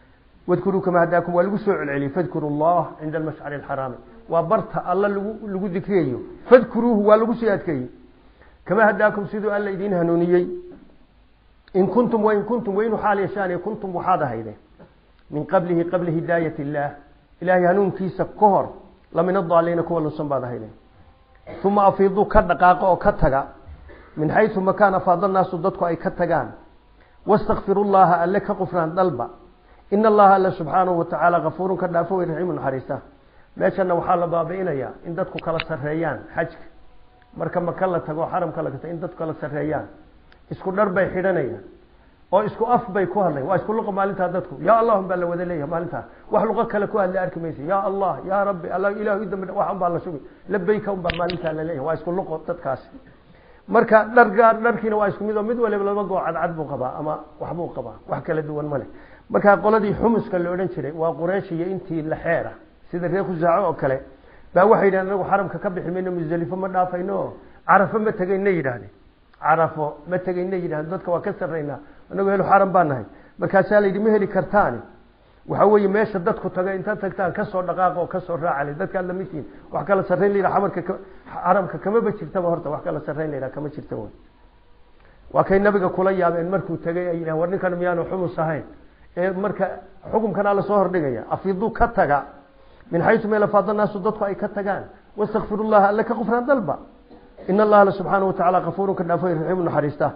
wadkuruu kama hadaakum waa lagu soo celceliyey fadkuru llah cinda almashcari alxaraami waa barta alla lagu lagu dikriyayo fadkuruuhu waa lagu sii adkeeyey kama hadaakum siduu alla idiin hanuuniyey in kuntum wain kuntum waynu xaal yeeshaan kuntum waxaad ahaydeen min qablihi qabli hidaayat illaah ilaahay hanuunkiisa ka hor lamin adaaliina kuwa lunsan baad ahaydeen uma afiiduu ka dhaqaaqo oo ka taga min xaysu makaan afaada naasu dadku ay ka tagaan wastakfiru llaha alle ka qufraan dalba in allaha alle subxaanahu watacaala kafuurun ka dhaafo way raxiimu naxariista meeshana waxaa la baabi'inayaa in dadku kala sarreeyaan xajka marka maka la tago xaramka la tago in dadku kala sarreeyaan isku dhar bay xidhanayaan oo isku af bay ku hadlayan waa isku luqa maalintaa dadku ya allahum baa la wada leeyahay maalintaa wax luqo kale ku hadla arki maysa ya allah ya rabbi alla ilahu i dambi wax unbaa la sugi labayka unbaa maalintaa la leeyahay waa isku luqo dadkaasi marka dhargaa dharkiina waa isku mid oo mid waliba laba goo cadcad buu qabaa ama waxbuu qabaa wax kala duwan ma leh marka qoladii xumuska la odhan jiray waa quraysh iyo intii la xeera sida reer khusaaco oo kale baa waxay yidhahdeen anagu xaramka ka bixi mayno musdelifo ma dhaafayno carafo ma tegayna yidhahdeen carafo ma tegayna yidhahdeen dadka waa ka sarraynaa anagu helo xaram baa nahay markaasaa la yidhi ma heli kartaani waxa weeye meesha dadku taga intaad tagtaan kasoo dhaqaaqa oo kasoo raacale dadkaad lamidtihiin wax kala sarrayn la yidhaha xamarka xaramka kamaba jirtaba horta wax kala sarrayn la yidhaha kama jirta wey waa kay nabiga kula yaabeen markuu tegay ay yidhahen war ninkan miyaanu xumus ahayn ee marka xukumkana la soo hordhigaya afiiduu ka taga min xaysu meel afaada naasu dadku ay ka tagaan wastakfiru llaha alle ka qufraan dalba in allaha subxaana watacaala kafuurun ka dhaafo raxiimu naxariista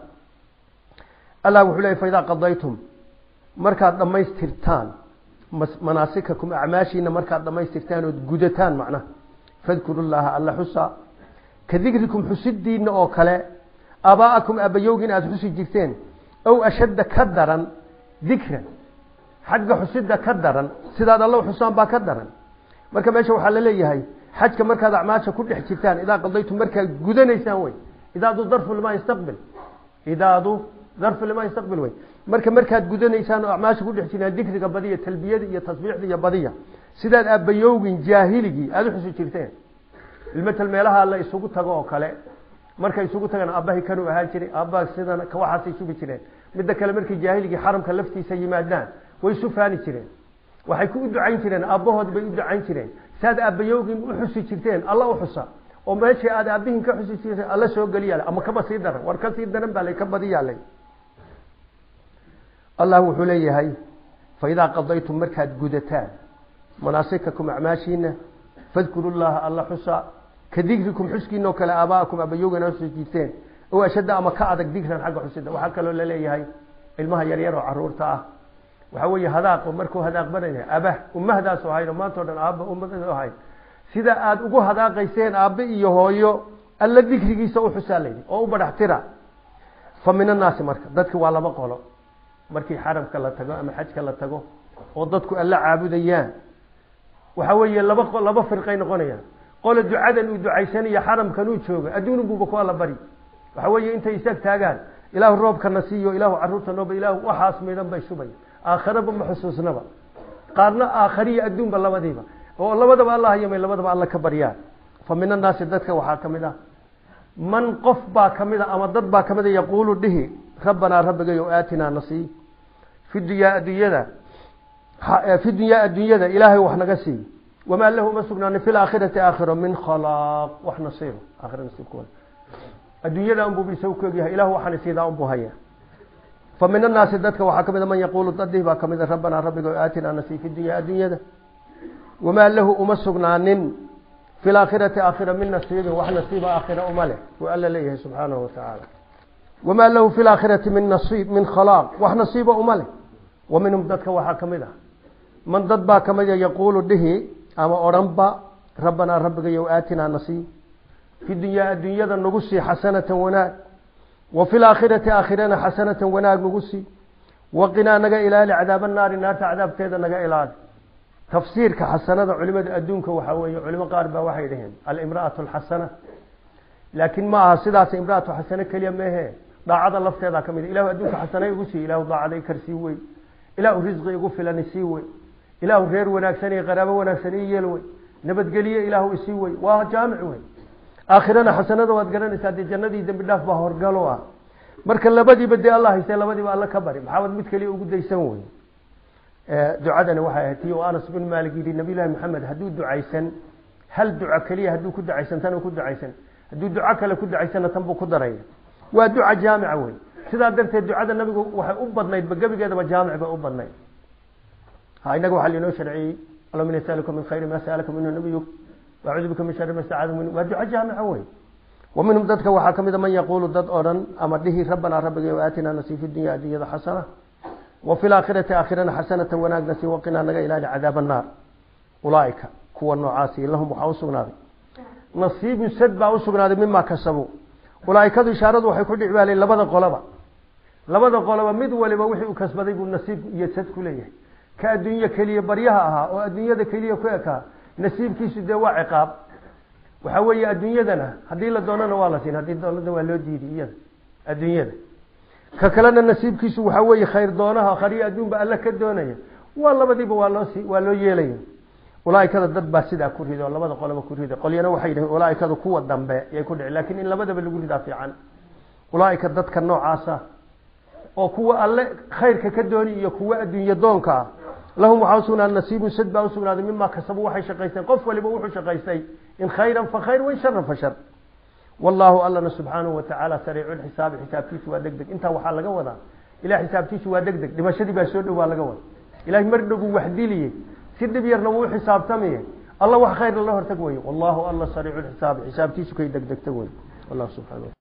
allah wuxuu leeyay faidaa qadaytum markaad dhammaystirtaan manaasikakum acmaashiina markaad dhammaystirtaan ood gudataan macnaha fadkuru llaha alla xusa ka dikrikum xusidiina oo kale aabaa'akum aabbayowgiin aada xusi jirteen ow ashadda ka daran dikran xagga xusida ka daran sidaad alla xusaan baa ka daran marka meesha waxaa la leeyahay xajka markaad acmaasha ku dhex jirtaan idaa qadaytum markaad gudanaysaan wey idaadu darfu limaa yastaqbil idaadu darfu limaa yastaqbil wey marka markaad gudanaysaan oo acmaasha ku dhex jirtaan dikriga badiya talbiyada iyo tasbiixda iyo badiya sidaad aabbayowgin jaahiligii aada u xusi jirteen ilmatal meelaha la isugu tago oo kale markay isugu tagaan aabbahay kanuu ahaan jiray aabbaha sidan waxaasay sugi jireen midda kale markay jaahiligii xaramka laftiisa yimaadaan way isu faani jireen waxay ku u ducayn jireen aabbahood bay u ducayn jireen saad aabbayowgin u xusi jirteen alla u xusa oo meeshii aad aabbihin ka xusi jirteen alla soo geliyaale ama kaba sii daran war ka sii daran baa lay ka badiyaalay allah wuxuu leeyahay fa idaa qadaytum markaad gudataan manaasikakum acmaashiina fadkuru llaha alla xusa ka dikrikum xuskiina oo kale aabaa'akum aabbayowgin a xusi jirteen oo ashadda ama ka adag dikran xagga xusida waxaa kaloo laleeyahay ilmaha yaryar oo caruurta ah waxaa weeye hadaaqo markuu hadaaqbanaya abah ummahdaas ahayn oo maanta o dhan aabba ummadaas ahayn sida aada ugu hadaaqayseen aabbe iyo hooyo alla dikrigiisa u xusaa layidhi oo u badhax tira fa min annaasi marka dadki waa laba qolo markii xaramka la tago ama xajka la tago oo dadku alla caabudayaan waxaa weeye laba laba firqay noqonayaan qole ducadan uu ducaysanayo xaramkan uu jooga adduun buuba ku alla bari waxa weeye intay isaag taagaan ilaahu roobkana siiyo ilaahu caruurta nooba ilaahu waxaas midhan bay shubay aakhiraba ma xusuusnaba qaarna aakhariya adduunba labadiiba oo labadaba alla hayamay labadaba alla ka baryaan fa min annaasi dadka waxaa ka mid ah man qof baa ka mid a ama dad baa ka mid a yaquulu dhihi rabbanaa rabbigayo aatinaa nasii fi dunyaa adduunyada fi dunyaa adduunyada ilaahay wax naga sii wamaa lahu uma sugnaanin fi laakhirati aakhiro min khalaaq wax nasiib aakhira nasiibkooda adduunyada unbuu isagu ku egyahay ilahu waxaan isiidaa unbuu haya fa min annaasi dadka waxaa ka mid a man yaquulu dadih baa ka mid a rabbanaa rabbigo aatinaa nasii fi dunyaa adduunyada wamaa lahu uma sugnaanin fi laakhirati aakhira min nasiibin wax nasiiba aakhira uma leh wuu alla leeyahay subxaanahu watacaala wamaa lahu fi laakhirati min nasiib min khalaaq wax nasiiba uma leh wa minhum dadka waxaa ka mid ah man dad baa ka mid a yaquulu dhihi ama odhanba rabbanaa rabbigayow aatinaa nasii fi dunyaa adduunyada nagu sii xasanatan wanaag wa fi laakhirati aakhirana xasanatan wanaag nagu sii waqinaa naga ilaali cadaaba naari naarta cadaabteeda naga ilaali tafsiirka xasanada culimada adduunka waxaa weeye culimo qaar baa waxay dhaheen alimra'atu alxasana laakiin ma aha sidaas imra'atu xasano keliya meehe daacada lafteeda ka mid ilahu adduunka xasanay igu sii ilahu daacaday karsii wey ilahu risqi igu filani sii wey ilaahu reer wanaagsan iyo qaraabo wanaagsan ii yeel wey nabadgelye ilaahu isii wey waa jaamic wey aakhirana xasanada waad garanaysaa dee jannadii dembi dhaaf baa horgalo ah marka labadiiba dee alla haystee labadiiba alla ka bari maxaabad mid keliya ugu daysan wey ducadana waxay ahayd tii anas bin maalik yidhi nabiy llahi maxamed hadduu ducaysan hal duco keliya hadduu ku ducaysan tan ku ducaysan hadduu duco kale ku ducaysana tan buu ku daraya waa duca jaamica wey sidaa darteed ducada nabigu waxay u badnaydba gebigeedaba jaamic bay u badnayd ha inaga waxaa lainoo sharciyey allahuma ini asaluka min khayri ma sa'alaka minhu nabiyuk wacuudu bika min shari ma stacada minhu waa duco jaamica wey wa minhum dadka waxaa kamid a man yaquulu dad odhan ama dhihi rabbanaa rabbigay aatinaa nasi fi dunya addunyada xasana wa fi laakhirati aakhirana xasanata wanaagna si waqinaa naga ilaali cadaab annaar ulaaika kuwa noocaasi lahum waxaa usugnaaday nasiibun sad baa usugnaaday mima kasabuu ulaaikadu ishaaradu waxay ku dhicbaalay labada qoloba labada qoloba mid waliba wixii uu kasbaday buu nasiib iyo sad ku leeyahay ka adduunye keliya baryaha ahaa oo adduunyada keliya ku ekaa nasiibkiisu dee waa ciqaab waxa weeye adduunyadana haddii la doonana waa la siin haddii doonada waa loo diidi iyada adduunyada ka kalena nasiibkiisu waxaa weeye khayr doonaha khariyo adduunba alle ka doonaya waa labadiiba waa loo si waa loo yeelaya ulaaikada dad baa sidaa ku riday oo labada qoloba ku riday qolyana waxay yidhahen ulaaikadu kuwa dambe yay ku dhici lakin in labadaba lagu ridaa fiican ulaaika dadka noocaasa oo kuwa alle khayrka ka dooni iyo kuwa adduunye doonka ah lahum waxaa usugnaaday nasiibun sad baa usugnaaday mima kasabu waxay shaqaysteen qof waliba wuxuu shaqaystay in khayran fa khayr wain sharan fa shar wallahu allana subxaanahu watacaala sariicu lxisaabi xisaabtiisu waa deg deg intaa waxaa laga wadaa ilah xisaabtiisu waa deg deg dhimashadii baa soo dhowaa laga wada ilahay mar dhowbuu waxdiliye si dhib yarna wuu xisaabtamaye alla wax khayr lala hortag weye wallahu alla sariicu lxisaabi xisaabtiisu kay deg degta wey wallahu subxana